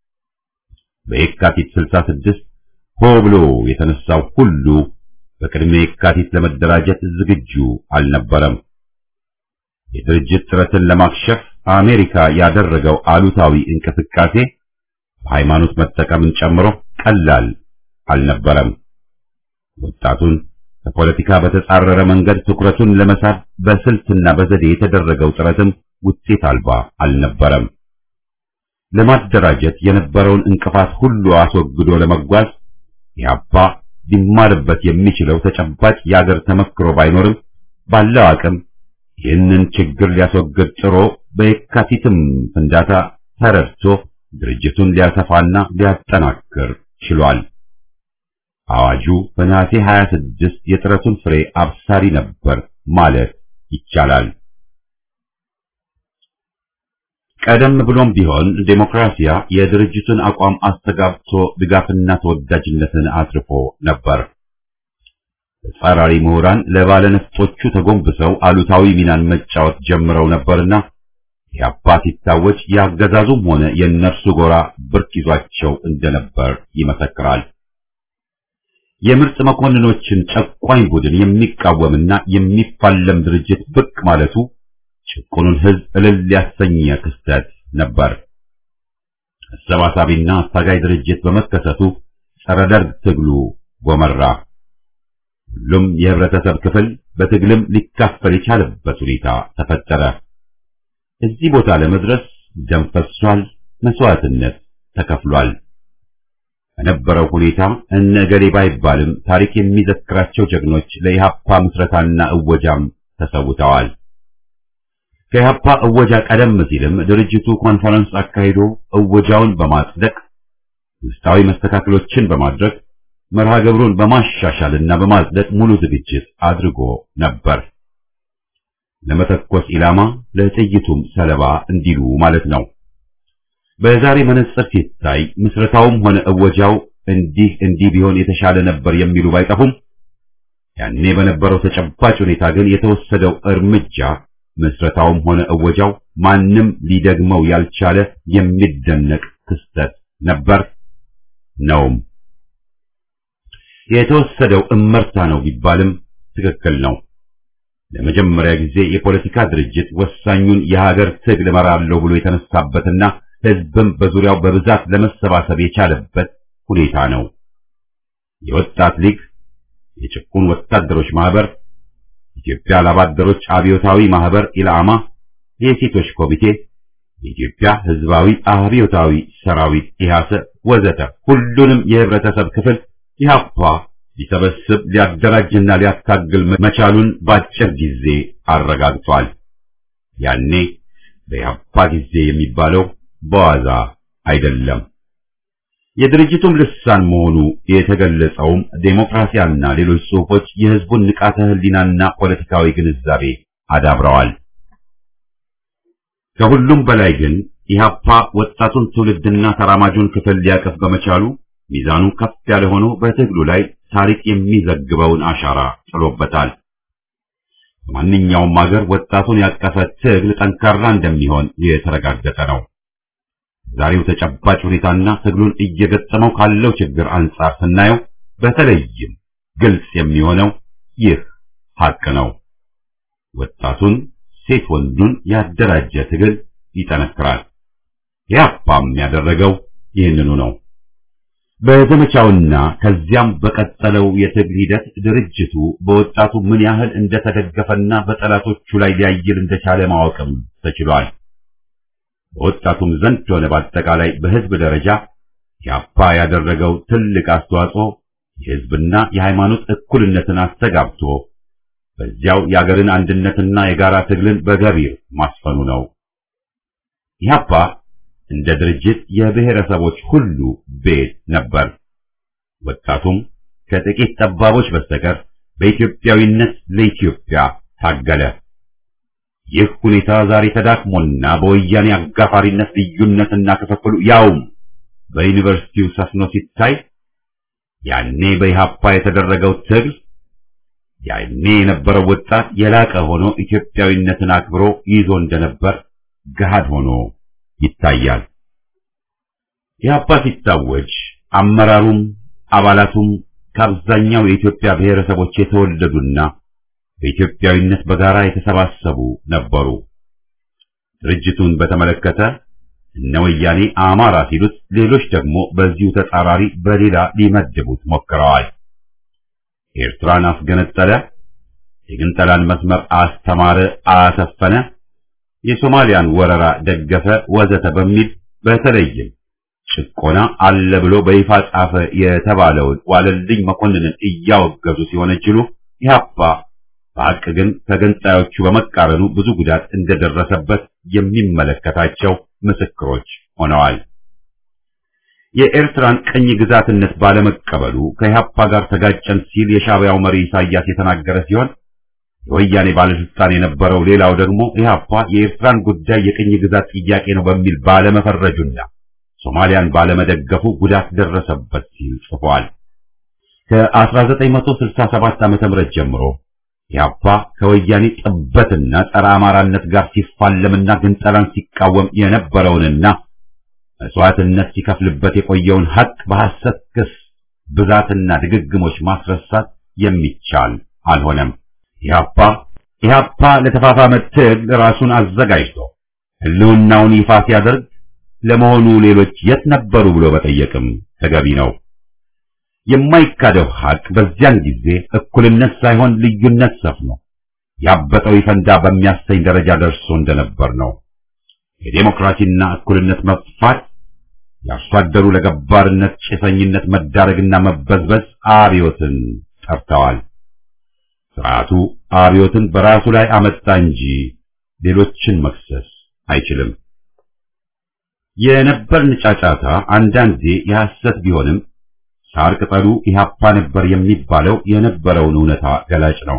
በየካቲት 66 ሆ ብሎ የተነሳው ሁሉ በቅድመ የካቲት ለመደራጀት ዝግጁ አልነበረም። የድርጅት ጥረትን ለማክሸፍ አሜሪካ ያደረገው አሉታዊ እንቅስቃሴ በሃይማኖት መጠቀምን ጨምሮ ቀላል አልነበረም። ወጣቱን ከፖለቲካ በተጻረረ መንገድ ትኩረቱን ለመሳብ በስልትና በዘዴ የተደረገው ጥረትም ውጤት አልባ አልነበረም። ለማደራጀት የነበረውን እንቅፋት ሁሉ አስወግዶ ለመጓዝ ኢህአፓ ሊማርበት የሚችለው ተጨባጭ የአገር ተመክሮ ባይኖርም ባለው አቅም ይህንን ችግር ሊያስወግድ ጥሮ በየካቲትም ፍንዳታ ተረድቶ ድርጅቱን ሊያሰፋና ሊያጠናክር ችሏል። አዋጁ በነሐሴ 26 የጥረቱን ፍሬ አብሳሪ ነበር ማለት ይቻላል። ቀደም ብሎም ቢሆን ዴሞክራሲያ የድርጅቱን አቋም አስተጋብቶ ድጋፍና ተወዳጅነትን አትርፎ ነበር። ተጻራሪ ምሁራን ለባለነፍጦቹ ተጎንብሰው አሉታዊ ሚናን መጫወት ጀምረው ነበርና ኢህአፓ ሲታወጅ ያገዛዙም ሆነ የእነርሱ ጎራ ብርክ ይዟቸው እንደነበር ይመሰክራል። የምርጥ መኮንኖችን ጨቋኝ ቡድን የሚቃወምና የሚፋለም ድርጅት ብቅ ማለቱ ጭቁኑን ሕዝብ እልል ያሰኘ ክስተት ነበር። አሰባሳቢና አታጋይ ድርጅት በመከሰቱ ጸረ ደርግ ትግሉ ጎመራ። ሁሉም የህብረተሰብ ክፍል በትግልም ሊካፈል የቻለበት ሁኔታ ተፈጠረ። እዚህ ቦታ ለመድረስ ደም ፈሷል፣ መስዋዕትነት ተከፍሏል። በነበረው ሁኔታ እነ ገሌ ባይባልም ታሪክ የሚዘክራቸው ጀግኖች ለኢህአፓ ምስረታና እወጃም ተሰውተዋል። ከኢህአፓ እወጃ ቀደም ሲልም ድርጅቱ ኮንፈረንስ አካሂዶ እወጃውን በማጽደቅ ውስጣዊ መስተካከሎችን በማድረግ መርሃ ግብሩን በማሻሻልና በማጽደቅ ሙሉ ዝግጅት አድርጎ ነበር። ለመተኮስ ኢላማ ለጥይቱም ሰለባ እንዲሉ ማለት ነው። በዛሬ መነጽር ሲታይ ምስረታውም ሆነ እወጃው እንዲህ እንዲህ ቢሆን የተሻለ ነበር የሚሉ ባይጠፉም ያኔ በነበረው ተጨባጭ ሁኔታ ግን የተወሰደው እርምጃ ምስረታውም ሆነ እወጃው ማንም ሊደግመው ያልቻለ የሚደነቅ ክስተት ነበር ነውም። የተወሰደው እመርታ ነው ቢባልም ትክክል ነው። ለመጀመሪያ ጊዜ የፖለቲካ ድርጅት ወሳኙን የሀገር ትግል እመራለሁ ብሎ የተነሳበትና ሕዝብም በዙሪያው በብዛት ለመሰባሰብ የቻለበት ሁኔታ ነው። የወጣት ሊግ፣ የጭቁን ወታደሮች ማህበር፣ የኢትዮጵያ ላባደሮች አብዮታዊ ማህበር ኢላማ፣ የሴቶች ኮሚቴ፣ የኢትዮጵያ ሕዝባዊ አብዮታዊ ሰራዊት ኢሃሰ ወዘተ ሁሉንም የህብረተሰብ ክፍል ኢህአፓ ሊሰበስብ ሊያደራጅና ሊያታግል መቻሉን በአጭር ጊዜ አረጋግጧል። ያኔ በኢህአፓ ጊዜ የሚባለው በዋዛ አይደለም። የድርጅቱም ልሳን መሆኑ የተገለጸውም ዴሞክራሲያና ሌሎች ጽሑፎች የህዝቡን ንቃተ ህሊናና ፖለቲካዊ ግንዛቤ አዳብረዋል። ከሁሉም በላይ ግን ኢህአፓ ወጣቱን ትውልድና ተራማጁን ክፍል ሊያቀፍ በመቻሉ ሚዛኑ ከፍ ያለ ሆኖ በትግሉ ላይ ታሪክ የሚዘግበውን አሻራ ጥሎበታል። በማንኛውም ሀገር ወጣቱን ያቀፈ ትግል ጠንካራ እንደሚሆን የተረጋገጠ ነው። ዛሬው ተጨባጭ ሁኔታና ትግሉን እየገጠመው ካለው ችግር አንጻር ስናየው በተለይም ግልጽ የሚሆነው ይህ ሀቅ ነው። ወጣቱን ሴት ወንዱን ያደራጀ ትግል ይጠነክራል። ኢህአፓም ያደረገው ይህንኑ ነው። በዘመቻውና ከዚያም በቀጠለው የትግል ሂደት ድርጅቱ በወጣቱ ምን ያህል እንደተደገፈና በጠላቶቹ ላይ ሊያይል እንደቻለ ማወቅም ተችሏል። በወጣቱም ዘንድ ሆነ በአጠቃላይ በህዝብ ደረጃ ኢህአፓ ያደረገው ትልቅ አስተዋጽኦ የህዝብና የሃይማኖት እኩልነትን አስተጋብቶ በዚያው የአገርን አንድነትና የጋራ ትግልን በገቢር ማስፈኑ ነው። ኢህአፓ እንደ ድርጅት የብሔረሰቦች ሁሉ ቤት ነበር። ወጣቱም ከጥቂት ጠባቦች በስተቀር በኢትዮጵያዊነት ለኢትዮጵያ ታገለ። ይህ ሁኔታ ዛሬ ተዳክሞና በወያኔ አጋፋሪነት ልዩነትና ክፍፍሉ ያውም በዩኒቨርሲቲው ሰፍኖ ሲታይ ያኔ በኢህአፓ የተደረገው ትግል ያኔ የነበረው ወጣት የላቀ ሆኖ ኢትዮጵያዊነትን አክብሮ ይዞ እንደነበር ገሃድ ሆኖ ይታያል። ኢህአፓ ሲታወጅ አመራሩም አባላቱም ከአብዛኛው የኢትዮጵያ ብሔረሰቦች የተወለዱና በኢትዮጵያዊነት በጋራ የተሰባሰቡ ነበሩ። ድርጅቱን በተመለከተ እነ ወያኔ አማራ ሲሉት፣ ሌሎች ደግሞ በዚሁ ተጻራሪ በሌላ ሊመድቡት ሞክረዋል። ኤርትራን አስገነጠለ፣ የግንጠላን መስመር አስተማረ፣ አሰፈነ፣ የሶማሊያን ወረራ ደገፈ፣ ወዘተ በሚል በተለይም ጭቆና አለ ብሎ በይፋ ጻፈ የተባለውን ዋለልኝ መኮንንን እያወገዙ ሲሆነችሉ ኢህአፓ በሐቅ ግን ከገንጣዮቹ በመቃረኑ ብዙ ጉዳት እንደደረሰበት የሚመለከታቸው ምስክሮች ሆነዋል። የኤርትራን ቅኝ ግዛትነት ባለመቀበሉ ከኢህአፓ ጋር ተጋጨን ሲል የሻዕቢያው መሪ ኢሳያስ የተናገረ ሲሆን የወያኔ ባለስልጣን የነበረው ሌላው ደግሞ ኢህአፓ የኤርትራን ጉዳይ የቅኝ ግዛት ጥያቄ ነው በሚል ባለመፈረጁና ሶማሊያን ባለመደገፉ ጉዳት ደረሰበት ሲል ጽፏል። ከ1967 ዓ.ም ጀምሮ ኢህአፓ ከወያኔ ጥበትና ጸረ አማራነት ጋር ሲፋለምና ግንጠላን ሲቃወም የነበረውንና መስዋዕትነት ሲከፍልበት የቆየውን ሀቅ በሐሰት ክስ ብዛትና ድግግሞች ማስረሳት የሚቻል አልሆነም። ኢህአፓ ኢህአፓ ለተፋፋመ ትግል ራሱን አዘጋጅቶ ህልውናውን ይፋ ሲያደርግ ለመሆኑ ሌሎች የት ነበሩ ብሎ በጠየቅም ተገቢ ነው። የማይካደው ሀቅ በዚያን ጊዜ እኩልነት ሳይሆን ልዩነት ሰፍኖ ያበጠው ይፈንዳ በሚያሰኝ ደረጃ ደርሶ እንደነበር ነው። የዴሞክራሲና እኩልነት መጥፋት፣ የአርሶ አደሩ ለገባርነት ጭሰኝነት መዳረግና መበዝበዝ አብዮትን ጠርተዋል። ስርዓቱ አብዮትን በራሱ ላይ አመጣ እንጂ ሌሎችን መክሰስ አይችልም። የነበርን ጫጫታ አንዳንዴ የሐሰት ቢሆንም ሳር ቅጠሉ ኢህአፓ ነበር የሚባለው የነበረውን እውነታ ገላጭ ነው።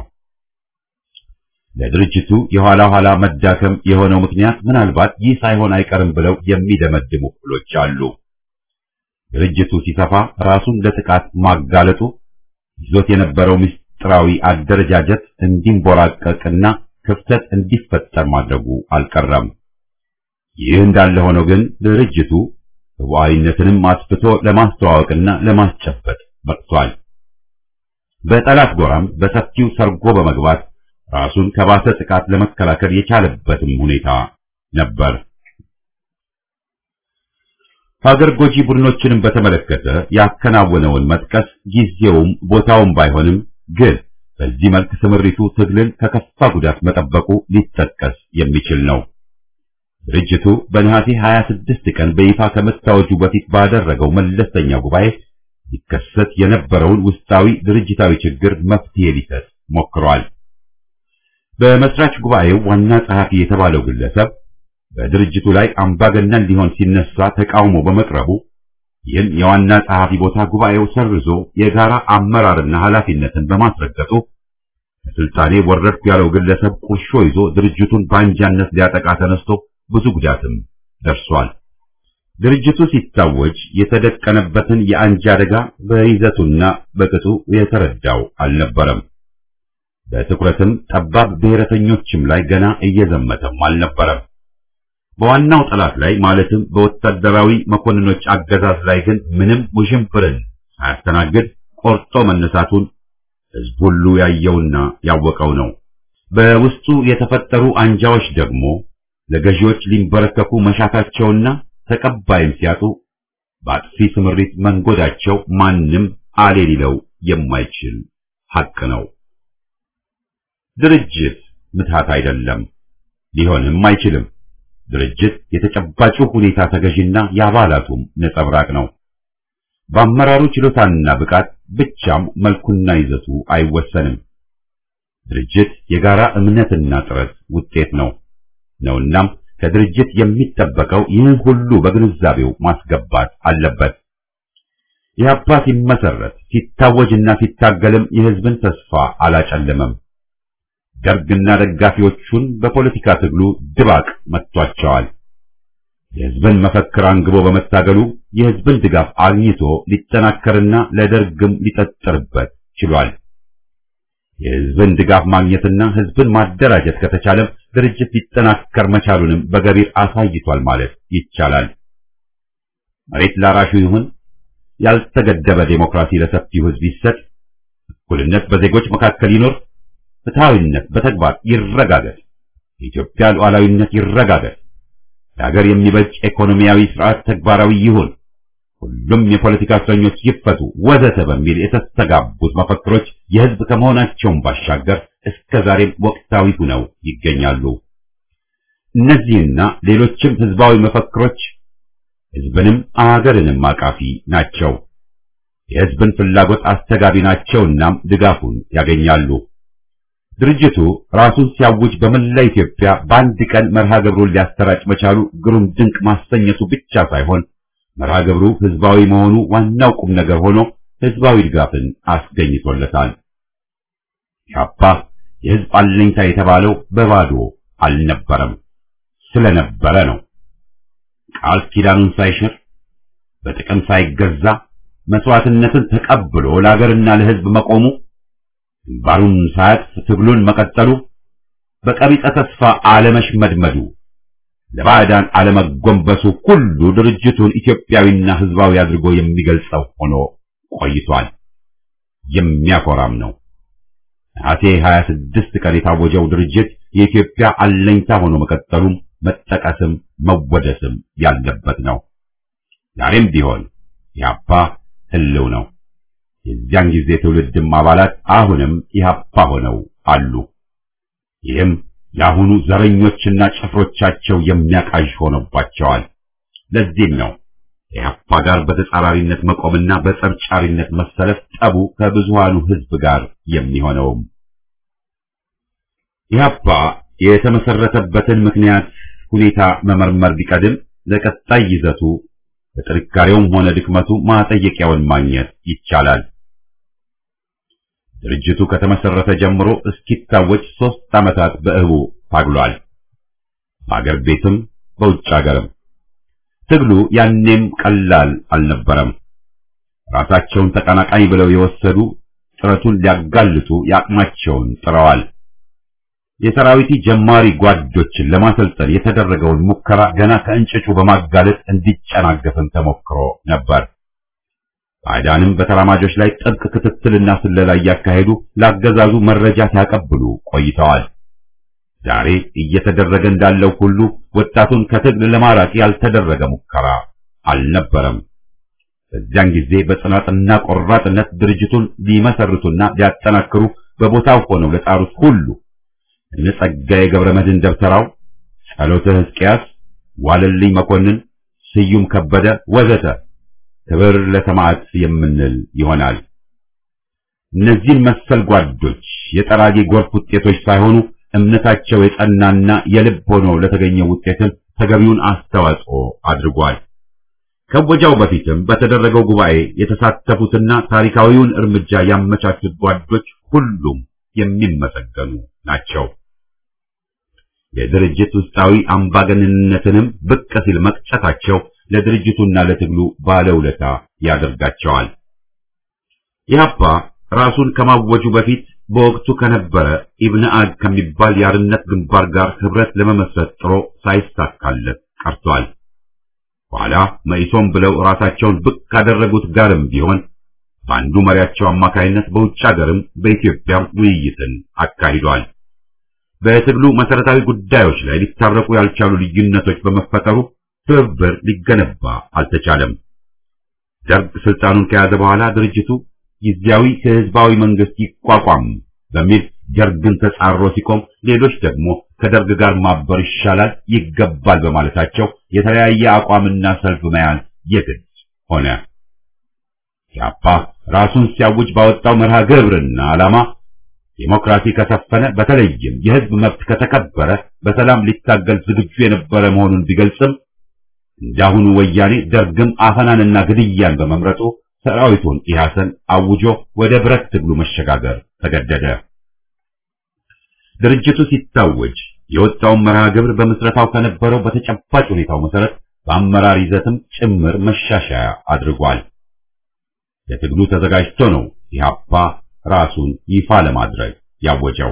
ለድርጅቱ የኋላ ኋላ መዳከም የሆነው ምክንያት ምናልባት ይህ ሳይሆን አይቀርም ብለው የሚደመድሙ ክፍሎች አሉ። ድርጅቱ ሲሰፋ ራሱን ለጥቃት ማጋለጡ ይዞት የነበረው ምስጢራዊ አደረጃጀት እንዲንቦራቀቅና ክፍተት እንዲፈጠር ማድረጉ አልቀረም። ይህ እንዳለ ሆኖ ግን ድርጅቱ ህቡዓዊነትንም አስፍቶ ለማስተዋወቅና ለማስጨበጥ በቅቷል። በጠላት ጎራም በሰፊው ሰርጎ በመግባት ራሱን ከባሰ ጥቃት ለመከላከል የቻለበትም ሁኔታ ነበር። ሀገር ጎጂ ቡድኖችንም በተመለከተ ያከናወነውን መጥቀስ ጊዜውም ቦታውም ባይሆንም ግን በዚህ መልክ ስምሪቱ ትግልን ከከፋ ጉዳት መጠበቁ ሊጠቀስ የሚችል ነው። ድርጅቱ በነሐሴ 26 ቀን በይፋ ከመታወጁ በፊት ባደረገው መለስተኛ ጉባኤ ሊከሰት የነበረውን ውስጣዊ ድርጅታዊ ችግር መፍትሄ ሊሰጥ ሞክሯል። በመስራች ጉባኤው ዋና ጸሐፊ የተባለው ግለሰብ በድርጅቱ ላይ አምባገነን ሊሆን ሲነሳ ተቃውሞ በመቅረቡ ይህን የዋና ጸሐፊ ቦታ ጉባኤው ሰርዞ የጋራ አመራርና ኃላፊነትን በማስረገጡ ከስልጣኔ ወረድኩ ያለው ግለሰብ ቁርሾ ይዞ ድርጅቱን በአንጃነት ሊያጠቃ ተነስቶ ብዙ ጉዳትም ደርሷል። ድርጅቱ ሲታወጅ የተደቀነበትን የአንጃ አደጋ በይዘቱና በቅጡ የተረዳው አልነበረም። በትኩረትም ጠባብ ብሔረተኞችም ላይ ገና እየዘመተም አልነበረም። በዋናው ጠላት ላይ ማለትም በወታደራዊ መኮንኖች አገዛዝ ላይ ግን ምንም ውዥንብርን ሳያስተናግድ ቆርጦ መነሳቱን ሕዝብ ሁሉ ያየውና ያወቀው ነው። በውስጡ የተፈጠሩ አንጃዎች ደግሞ ለገዢዎች ሊንበረከኩ መሻታቸውና ተቀባይም ሲያጡ በአጥፊ ስምሪት መንጎዳቸው ማንም አሌ ሊለው የማይችል ሐቅ ነው። ድርጅት ምትሃት አይደለም፣ ሊሆንም አይችልም። ድርጅት የተጨባጩ ሁኔታ ተገዥና የአባላቱም ነጸብራቅ ነው። በአመራሩ ችሎታና ብቃት ብቻም መልኩና ይዘቱ አይወሰንም። ድርጅት የጋራ እምነትና ጥረት ውጤት ነው ነውናም ከድርጅት የሚጠበቀው ይህን ሁሉ በግንዛቤው ማስገባት አለበት። ኢህአፓ ሲመሰረት ሲታወጅና ሲታገልም የህዝብን ተስፋ አላጨለመም። ደርግና ደጋፊዎቹን በፖለቲካ ትግሉ ድባቅ መጥቷቸዋል። የህዝብን መፈክር አንግቦ በመታገሉ የህዝብን ድጋፍ አግኝቶ ሊጠናከርና ለደርግም ሊጠጠርበት ችሏል። የህዝብን ድጋፍ ማግኘትና ህዝብን ማደራጀት ከተቻለም ድርጅት ሊጠናከር መቻሉንም በገቢር አሳይቷል ማለት ይቻላል። መሬት ላራሹ ይሁን፣ ያልተገደበ ዴሞክራሲ ለሰፊው ህዝብ ይሰጥ፣ እኩልነት በዜጎች መካከል ይኖር፣ ፍትሃዊነት በተግባር ይረጋገጥ፣ የኢትዮጵያ ሉዓላዊነት ይረጋገጥ፣ ለሀገር የሚበጅ ኢኮኖሚያዊ ስርዓት ተግባራዊ ይሁን፣ ሁሉም የፖለቲካ እስረኞች ይፈቱ፣ ወዘተ በሚል የተስተጋቡት መፈክሮች የህዝብ ከመሆናቸውም ባሻገር እስከ ዛሬም ወቅታዊ ሆነው ይገኛሉ። እነዚህና ሌሎችም ህዝባዊ መፈክሮች ህዝብንም አገርንም አቃፊ ናቸው። የህዝብን ፍላጎት አስተጋቢ ናቸውናም ድጋፉን ያገኛሉ። ድርጅቱ ራሱን ሲያውጅ በመላ ኢትዮጵያ በአንድ ቀን መርሃ ግብሩን ሊያሰራጭ መቻሉ ግሩም ድንቅ ማሰኘቱ ብቻ ሳይሆን መርሃ ግብሩ ህዝባዊ መሆኑ ዋናው ቁም ነገር ሆኖ ህዝባዊ ድጋፍን አስገኝቶለታል። ኢህአፓ የህዝብ አለኝታ የተባለው በባዶ አልነበረም፣ ስለነበረ ነው። ቃል ኪዳኑን ሳይሽር በጥቅም ሳይገዛ መስዋዕትነትን ተቀብሎ ለሀገርና ለህዝብ መቆሙ ግንባሩን ሳያጥፍ ትግሉን መቀጠሉ በቀቢጸ ተስፋ አለመሽመድመዱ ለባዕዳን አለመጎንበሱ ሁሉ ድርጅቱን ኢትዮጵያዊና ህዝባዊ አድርጎ የሚገልጸው ሆኖ ቆይቷል። የሚያኮራም ነው። ነሐሴ 26 ቀን የታወጀው ድርጅት የኢትዮጵያ አለኝታ ሆኖ መቀጠሉም መጠቀስም መወደስም ያለበት ነው። ዛሬም ቢሆን ኢህአፓ ህልው ነው። የዚያን ጊዜ ትውልድም አባላት አሁንም ኢህአፓ ሆነው አሉ። ይህም የአሁኑ ዘረኞችና ጭፍሮቻቸው የሚያቃዥ ሆኖባቸዋል። ለዚህም ነው ኢህአፓ ጋር በተጻራሪነት መቆምና በጸብጫሪነት መሰለፍ ጠቡ ከብዙሃኑ ህዝብ ጋር የሚሆነውም። ኢህአፓ የተመሰረተበትን ምክንያት ሁኔታ መመርመር ቢቀድም ለቀጣይ ይዘቱ በጥንካሬውም ሆነ ድክመቱ ማጠየቂያውን ማግኘት ይቻላል። ድርጅቱ ከተመሰረተ ጀምሮ እስኪታወጅ ሶስት ዓመታት በእህቡ ታግሏል። በአገር ቤትም በውጭ አገርም ትግሉ ያኔም ቀላል አልነበረም። ራሳቸውን ተቀናቃኝ ብለው የወሰዱ ጥረቱን ሊያጋልጡ ያቅማቸውን ጥረዋል። የሰራዊቲ ጀማሪ ጓዶችን ለማሰልጠን የተደረገውን ሙከራ ገና ከእንጭጩ በማጋለጥ እንዲጨናገፍም ተሞክሮ ነበር። ባዕዳንም በተራማጆች ላይ ጥብቅ ክትትልና ስለላ እያካሄዱ ለአገዛዙ መረጃ ሲያቀብሉ ቆይተዋል። ዛሬ እየተደረገ እንዳለው ሁሉ ወጣቱን ከትግል ለማራቅ ያልተደረገ ሙከራ አልነበረም። በዚያን ጊዜ በጽናትና ቆራጥነት ድርጅቱን ሊመሰርቱና ሊያጠናክሩ በቦታው ሆነው ለጣሩት ሁሉ እነ ጸጋዬ ገብረ መድኅን ደብተራው፣ ጸሎተ ሕዝቅያስ፣ ዋለልኝ መኮንን፣ ስዩም ከበደ ወዘተ ክብር ለሰማዕት የምንል ይሆናል። እነዚህን መሰል ጓዶች የጠራጊ ጎርፍ ውጤቶች ሳይሆኑ እምነታቸው የጸናና የልብ ሆኖ ለተገኘው ውጤትም ተገቢውን አስተዋጽኦ አድርጓል። ከወጃው በፊትም በተደረገው ጉባኤ የተሳተፉትና ታሪካዊውን እርምጃ ያመቻቹት ጓዶች ሁሉም የሚመሰገኑ ናቸው። የድርጅት ውስጣዊ አምባገነንነትንም ብቅ ሲል መቅጨታቸው ለድርጅቱና ለትግሉ ባለውለታ ያደርጋቸዋል። ኢህአፓ ራሱን ከማወጁ በፊት በወቅቱ ከነበረ ኢብነ አድ ከሚባል የአርነት ግንባር ጋር ህብረት ለመመስረት ጥሮ ሳይሳካለት ቀርቷል። በኋላ መኢሶን ብለው ራሳቸውን ብቅ ካደረጉት ጋርም ቢሆን በአንዱ መሪያቸው አማካይነት በውጭ ሀገርም በኢትዮጵያም ውይይትን አካሂዷል። በትግሉ መሰረታዊ ጉዳዮች ላይ ሊታረቁ ያልቻሉ ልዩነቶች በመፈጠሩ ትብብር ሊገነባ አልተቻለም። ደርግ ስልጣኑን ከያዘ በኋላ ድርጅቱ ጊዜያዊ ህዝባዊ መንግስት ይቋቋም በሚል ደርግን ተጻሮ ሲቆም፣ ሌሎች ደግሞ ከደርግ ጋር ማበር ይሻላል ይገባል በማለታቸው የተለያየ አቋምና ሰልፍ መያዝ የግድ ሆነ። ኢህአፓ ራሱን ሲያውጅ ባወጣው መርሃ ግብርና ዓላማ ዲሞክራሲ ከሰፈነ በተለይም የህዝብ መብት ከተከበረ በሰላም ሊታገል ዝግጁ የነበረ መሆኑን ቢገልጽም እንዳሁኑ ወያኔ ደርግም አፈናንና ግድያን በመምረጡ ሰራዊቱን ኢህአሰን አውጆ ወደ ብረት ትግሉ መሸጋገር ተገደደ። ድርጅቱ ሲታወጅ የወጣውን መርሃ ግብር በምስረታው ከነበረው በተጨባጭ ሁኔታው መሰረት በአመራር ይዘትም ጭምር መሻሻያ አድርጓል። ለትግሉ ተዘጋጅቶ ነው ኢህአፓ ራሱን ይፋ ለማድረግ ያወጀው።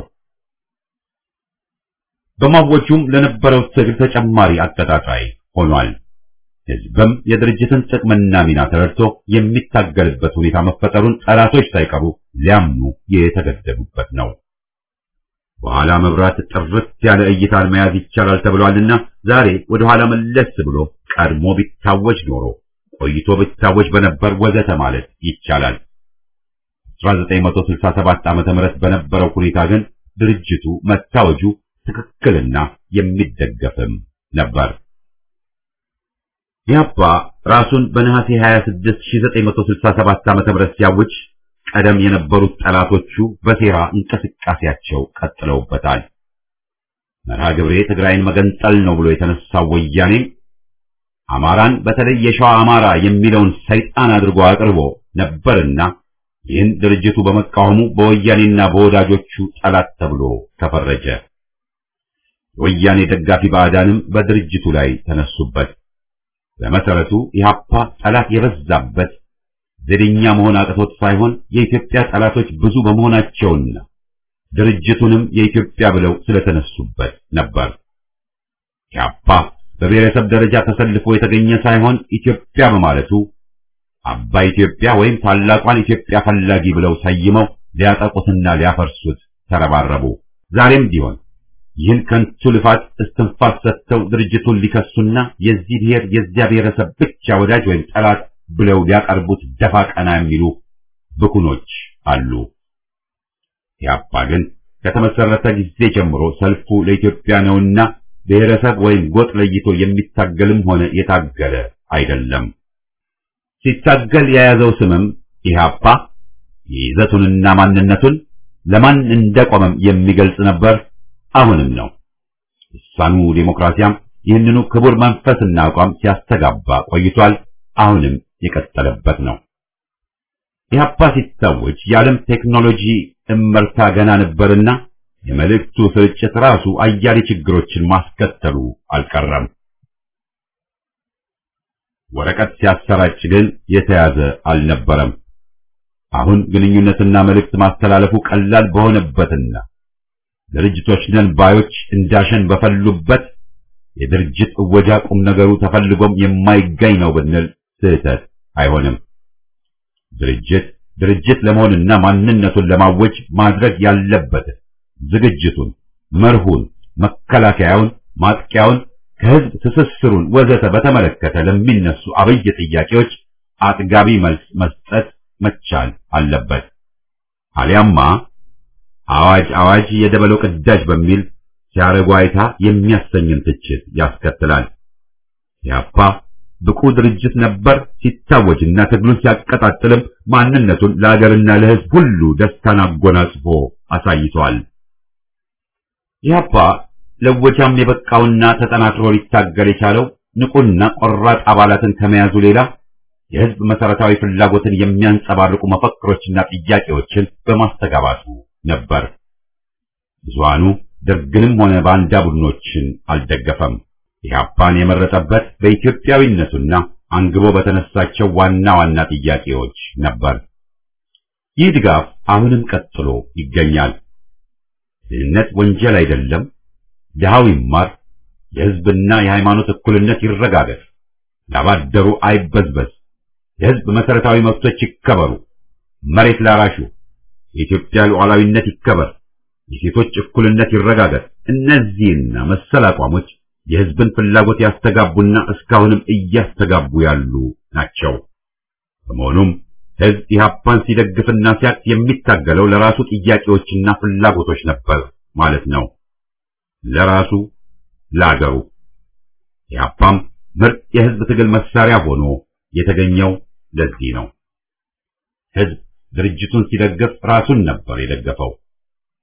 በማወጁም ለነበረው ትግል ተጨማሪ አቀጣጣይ ሆኗል። ህዝብም የድርጅትን ጥቅምና ሚና ተረድቶ የሚታገልበት ሁኔታ መፈጠሩን ጠላቶች ሳይቀሩ ሊያምኑ የተገደዱበት ነው። በኋላ መብራት ጥርት ያለ እይታን መያዝ ይቻላል ተብሏልና ዛሬ ወደ ኋላ መለስ ብሎ ቀድሞ ቢታወጅ ኖሮ ቆይቶ ቢታወጅ በነበር ወዘተ ማለት ይቻላል። 1967 ዓመተ ምህረት በነበረው ሁኔታ ግን ድርጅቱ መታወጁ ትክክልና የሚደገፍም ነበር። ኢህአፓ ራሱን በነሐሴ 26 1967 ዓመተ ምህረት ሲያውጅ ቀደም የነበሩት ጠላቶቹ በሴራ እንቅስቃሴያቸው ቀጥለውበታል። መርሃ ግብሬ ትግራይን መገንጠል ነው ብሎ የተነሳው ወያኔ አማራን በተለይ የሸዋ አማራ የሚለውን ሰይጣን አድርጎ አቅርቦ ነበርና ይህን ድርጅቱ በመቃወሙ በወያኔና በወዳጆቹ ጠላት ተብሎ ተፈረጀ። የወያኔ ደጋፊ ባዕዳንም በድርጅቱ ላይ ተነሱበት። በመሰረቱ ኢህአፓ ጠላት የበዛበት ዘደኛ መሆን አቅቶት ሳይሆን የኢትዮጵያ ጠላቶች ብዙ በመሆናቸውና ድርጅቱንም የኢትዮጵያ ብለው ስለተነሱበት ነበር። ኢህአፓ በብሔረሰብ ደረጃ ተሰልፎ የተገኘ ሳይሆን ኢትዮጵያ በማለቱ አባይ ኢትዮጵያ ወይም ታላቋን ኢትዮጵያ ፈላጊ ብለው ሰይመው ሊያጠቁትና ሊያፈርሱት ተረባረቡ። ዛሬም ቢሆን ይህን ከንቱ ልፋት እስትንፋስ ሰጥተው ድርጅቱን ሊከሱና የዚህ ብሔር የዚያ ብሔረሰብ ብቻ ወዳጅ ወይም ጠላት ብለው ሊያቀርቡት ደፋ ቀና የሚሉ ብኩኖች አሉ። ኢህአፓ ግን ከተመሰረተ ጊዜ ጀምሮ ሰልፉ ለኢትዮጵያ ነውና ብሔረሰብ ወይም ጎጥ ለይቶ የሚታገልም ሆነ የታገለ አይደለም። ሲታገል የያዘው ስምም ኢህአፓ ይዘቱንና ማንነቱን ለማን እንደቆመም የሚገልጽ ነበር። አሁንም ነው። ልሳኑ ዴሞክራሲያም ይህንኑ ክቡር መንፈስና አቋም ሲያስተጋባ ቆይቷል። አሁንም የቀጠለበት ነው። ኢህአፓ ሲታወጅ የዓለም ቴክኖሎጂ እመርታ ገና ነበርና የመልእክቱ ስርጭት ራሱ አያሌ ችግሮችን ማስከተሉ አልቀረም። ወረቀት ሲያሰራጭ ግን የተያዘ አልነበረም። አሁን ግንኙነትና መልእክት ማስተላለፉ ቀላል በሆነበትና ድርጅቶች ነን ባዮች እንዳሸን በፈሉበት የድርጅት እወጃ ቁም ነገሩ ተፈልጎም የማይገኝ ነው ብንል ስህተት አይሆንም። ድርጅት ድርጅት ለመሆንና ማንነቱን ለማወጅ ማድረግ ያለበትን ዝግጅቱን፣ መርሁን፣ መከላከያውን፣ ማጥቂያውን፣ ከህዝብ ትስስሩን ወዘተ በተመለከተ ለሚነሱ አብይ ጥያቄዎች አጥጋቢ መልስ መስጠት መቻል አለበት። አሊያማ አዋጅ አዋጅ የደበለው ቅዳጅ በሚል ሲያረጉ አይታ የሚያሰኝን ትችት ያስከትላል። ያፓ ብቁ ድርጅት ነበር ሲታወጅና ትግሉን ሲያቀጣጥልም ማንነቱን ለሀገርና ለህዝብ ሁሉ ደስታን አጎናጽፎ አሳይቷል። ኢህአፓ ለወጃም የበቃውና ተጠናክሮ ሊታገል የቻለው ንቁና ቆራጥ አባላትን ከመያዙ ሌላ የህዝብ መሰረታዊ ፍላጎትን የሚያንጸባርቁ መፈክሮችና ጥያቄዎችን በማስተጋባቱ ነበር። ብዙሃኑ ደርግንም ሆነ ባንዳ ቡድኖችን አልደገፈም። ኢህአፓን የመረጠበት በኢትዮጵያዊነቱና አንግቦ በተነሳቸው ዋና ዋና ጥያቄዎች ነበር። ይህ ድጋፍ አሁንም ቀጥሎ ይገኛል። ድህነት ወንጀል አይደለም፣ ድሃው ይማር፣ የህዝብና የሃይማኖት እኩልነት ይረጋገጥ፣ ላባደሩ አይበዝበዝ፣ የህዝብ መሰረታዊ መብቶች ይከበሩ፣ መሬት ላራሹ፣ የኢትዮጵያ ሉዓላዊነት ይከበር፣ የሴቶች እኩልነት ይረጋገጥ። እነዚህና መሰል አቋሞች የህዝብን ፍላጎት ያስተጋቡና እስካሁንም እያስተጋቡ ያሉ ናቸው። በመሆኑም ህዝብ ኢህአፓን ሲደግፍና ሲያቅፍ የሚታገለው ለራሱ ጥያቄዎችና ፍላጎቶች ነበር ማለት ነው። ለራሱ ለአገሩ። ኢህአፓም ምርጥ የህዝብ ትግል መሳሪያ ሆኖ የተገኘው ለዚህ ነው። ህዝብ ድርጅቱን ሲደግፍ ራሱን ነበር የደገፈው።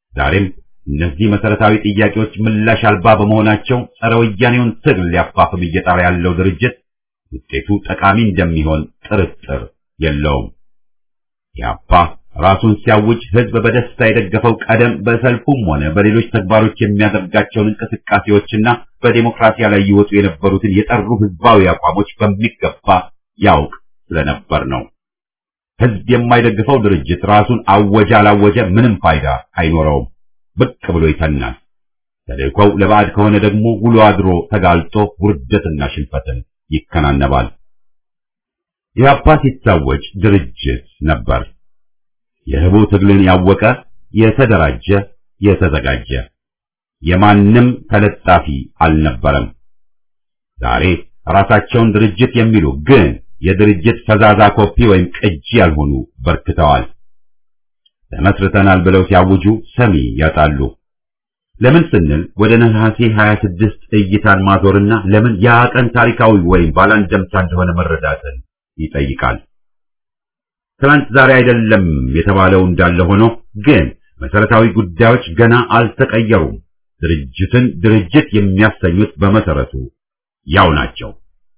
ዛሬም እነዚህ መሰረታዊ ጥያቄዎች ምላሽ አልባ በመሆናቸው ጸረ ወያኔውን ትግል ሊያፋፍም እየጣረ ያለው ድርጅት ውጤቱ ጠቃሚ እንደሚሆን ጥርጥር የለውም። ኢህአፓ ራሱን ሲያውጅ ህዝብ በደስታ የደገፈው ቀደም በሰልፉም ሆነ በሌሎች ተግባሮች የሚያደርጋቸውን እንቅስቃሴዎችና በዴሞክራሲያ ላይ ይወጡ የነበሩትን የጠሩ ህዝባዊ አቋሞች በሚገባ ያውቅ ስለነበር ነው። ህዝብ የማይደግፈው ድርጅት ራሱን አወጀ አላወጀ ምንም ፋይዳ አይኖረውም። ብቅ ብሎ ይተናል። ተልእኮው ለባዕድ ከሆነ ደግሞ ውሎ አድሮ ተጋልጦ ውርደትና ሽንፈትን ይከናነባል። ኢህአፓ ሲታወጅ ድርጅት ነበር። የህቡ ትግልን ያወቀ የተደራጀ የተዘጋጀ የማንም ተለጣፊ አልነበረም። ዛሬ ራሳቸውን ድርጅት የሚሉ ግን የድርጅት ፈዛዛ ኮፒ ወይም ቅጂ ያልሆኑ በርክተዋል። ተመስርተናል ብለው ሲያውጁ ሰሚ ያጣሉ። ለምን ስንል ወደ ነሐሴ 26 እይታን ማዞርና ለምን ያ ቀን ታሪካዊ ወይም ባላንደምታ እንደሆነ መረዳትን ይጠይቃል። ትናንት ዛሬ አይደለም የተባለው እንዳለ ሆኖ ግን መሰረታዊ ጉዳዮች ገና አልተቀየሩም። ድርጅትን ድርጅት የሚያሰኙት በመሰረቱ ያው ናቸው።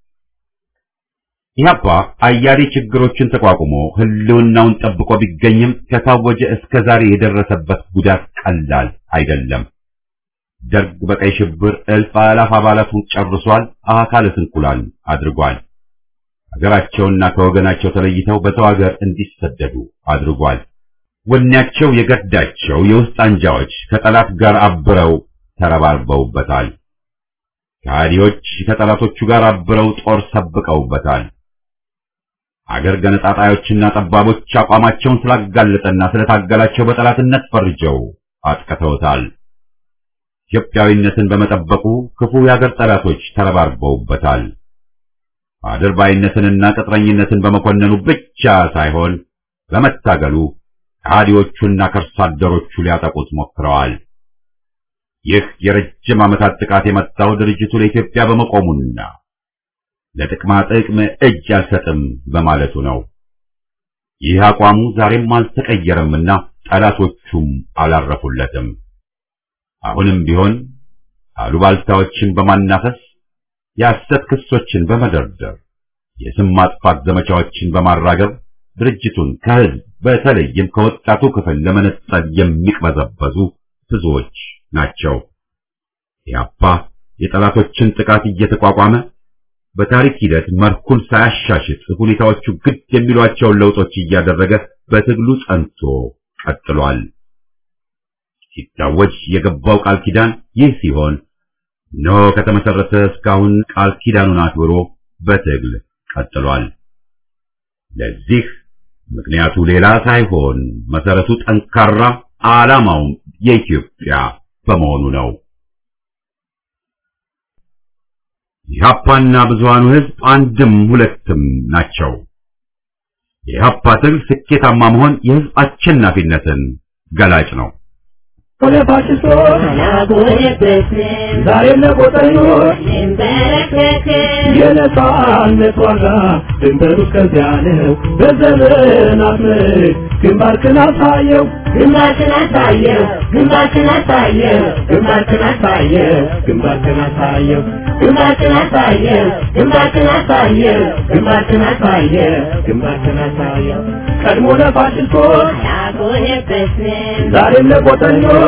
ኢህአፓ አያሌ ችግሮችን ተቋቁሞ ህልውናውን ጠብቆ ቢገኝም ከታወጀ እስከ ዛሬ የደረሰበት ጉዳት ቀላል አይደለም። ደርግ በቀይ ሽብር እልፍ አላፍ አባላቱን ጨርሷል፣ አካለ ስንኩላን አድርጓል። ሀገራቸውና ከወገናቸው ተለይተው በሰው ሀገር እንዲሰደዱ አድርጓል። ወኔያቸው የገዳቸው የውስጥ አንጃዎች ከጠላት ጋር አብረው ተረባርበውበታል። ከሃዲዎች ከጠላቶቹ ጋር አብረው ጦር ሰብቀውበታል። አገር ገነጣጣዮችና ጠባቦች አቋማቸውን ስላጋለጠና ስለታገላቸው በጠላትነት ፈርጀው አጥቅተውታል። ኢትዮጵያዊነትን በመጠበቁ ክፉ የአገር ጠላቶች ተረባርበውበታል። አድርባይነትንና ቅጥረኝነትን በመኮነኑ ብቻ ሳይሆን በመታገሉ ከሃዲዎቹና ከርሳ አደሮቹ ሊያጠቁት ሞክረዋል። ይህ የረጅም ዓመታት ጥቃት የመጣው ድርጅቱ ለኢትዮጵያ በመቆሙና ለጥቅማ ጥቅም እጅ አልሰጥም በማለቱ ነው። ይህ አቋሙ ዛሬም አልተቀየረምና ጠላቶቹም አላረፉለትም። አሁንም ቢሆን አሉባልታዎችን በማናፈስ የሐሰት ክሶችን በመደርደር የስም ማጥፋት ዘመቻዎችን በማራገብ ድርጅቱን ከህዝብ በተለይም ከወጣቱ ክፍል ለመነጠል የሚቅበዘበዙ ብዙዎች ናቸው። ኢህአፓ የጠላቶችን ጥቃት እየተቋቋመ በታሪክ ሂደት መርኩን ሳያሻሽጥ ሁኔታዎቹ ግድ የሚሏቸውን ለውጦች እያደረገ በትግሉ ጸንቶ ቀጥሏል። ሲታወጅ የገባው ቃል ኪዳን ይህ ሲሆን እነሆ ከተመሰረተ እስካሁን ቃል ኪዳኑን አክብሮ በትግል ቀጥሏል። ለዚህ ምክንያቱ ሌላ ሳይሆን መሰረቱ ጠንካራ፣ ዓላማውም የኢትዮጵያ በመሆኑ ነው። ኢህአፓና ብዙሃኑ ህዝብ አንድም ሁለትም ናቸው። የኢህአፓ ትግል ስኬታማ መሆን የህዝብ አሸናፊነትን ገላጭ ነው።
ዛሬም ለቆጠኞች የነጻነት ዋጋ ድንበሩ እስከዚያ ነው። በዘመናት ምርክ ግንባርክን አሳየው ግንባርክን አሳየው ግንባርክን አሳየው ግንባርክን አሳየው ግንባርክን አሳየው ግንባርክን አሳየው ግንባርክን አሳየው ግንባርክን አሳየው ግንባርክን አሳየው ቀድሞ ለፋሽስቶች ዛሬም ለቆጠኞች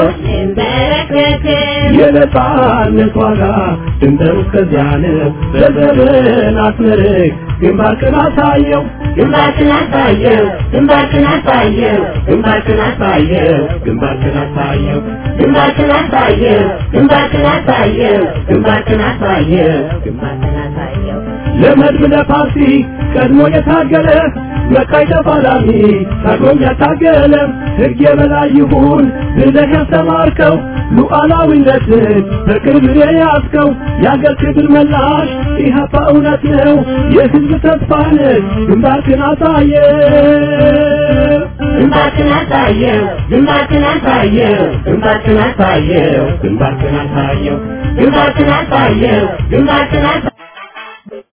የነጻነት ዋጋ ድንበሩ እስከዚያ ነው። በዘመናት ምርክ ግንባርክን አሳየው ግንባርክን አሳየው ግንባርክን አሳየው ግንባርክን አሳየው ግንባርክን አሳየው ግንባርክን አሳየው ግንባርክን አሳየው ግንባርክን አሳየው ግንባርክን አሳየው ለመድብ ለፓርቲ ቀድሞ የታገለ መካይ ተፋላሚ ታግሎም ያታገለ ሕግ የበላይ ይሁን ብለህ ያስተማርከው ሉዓላዊነትን በቅርብ የያዝከው የአገር ክብር መላሽ ኢህአፓ እውነት ነው የህዝብ ተስፋ ነህ ግንባርክን አሳየ ግንባርክን አሳየው ግንባርክን አሳየው ግንባርክን አሳየው ግንባርክን አሳየው ግንባርክን አሳየው ግንባርክን አሳየው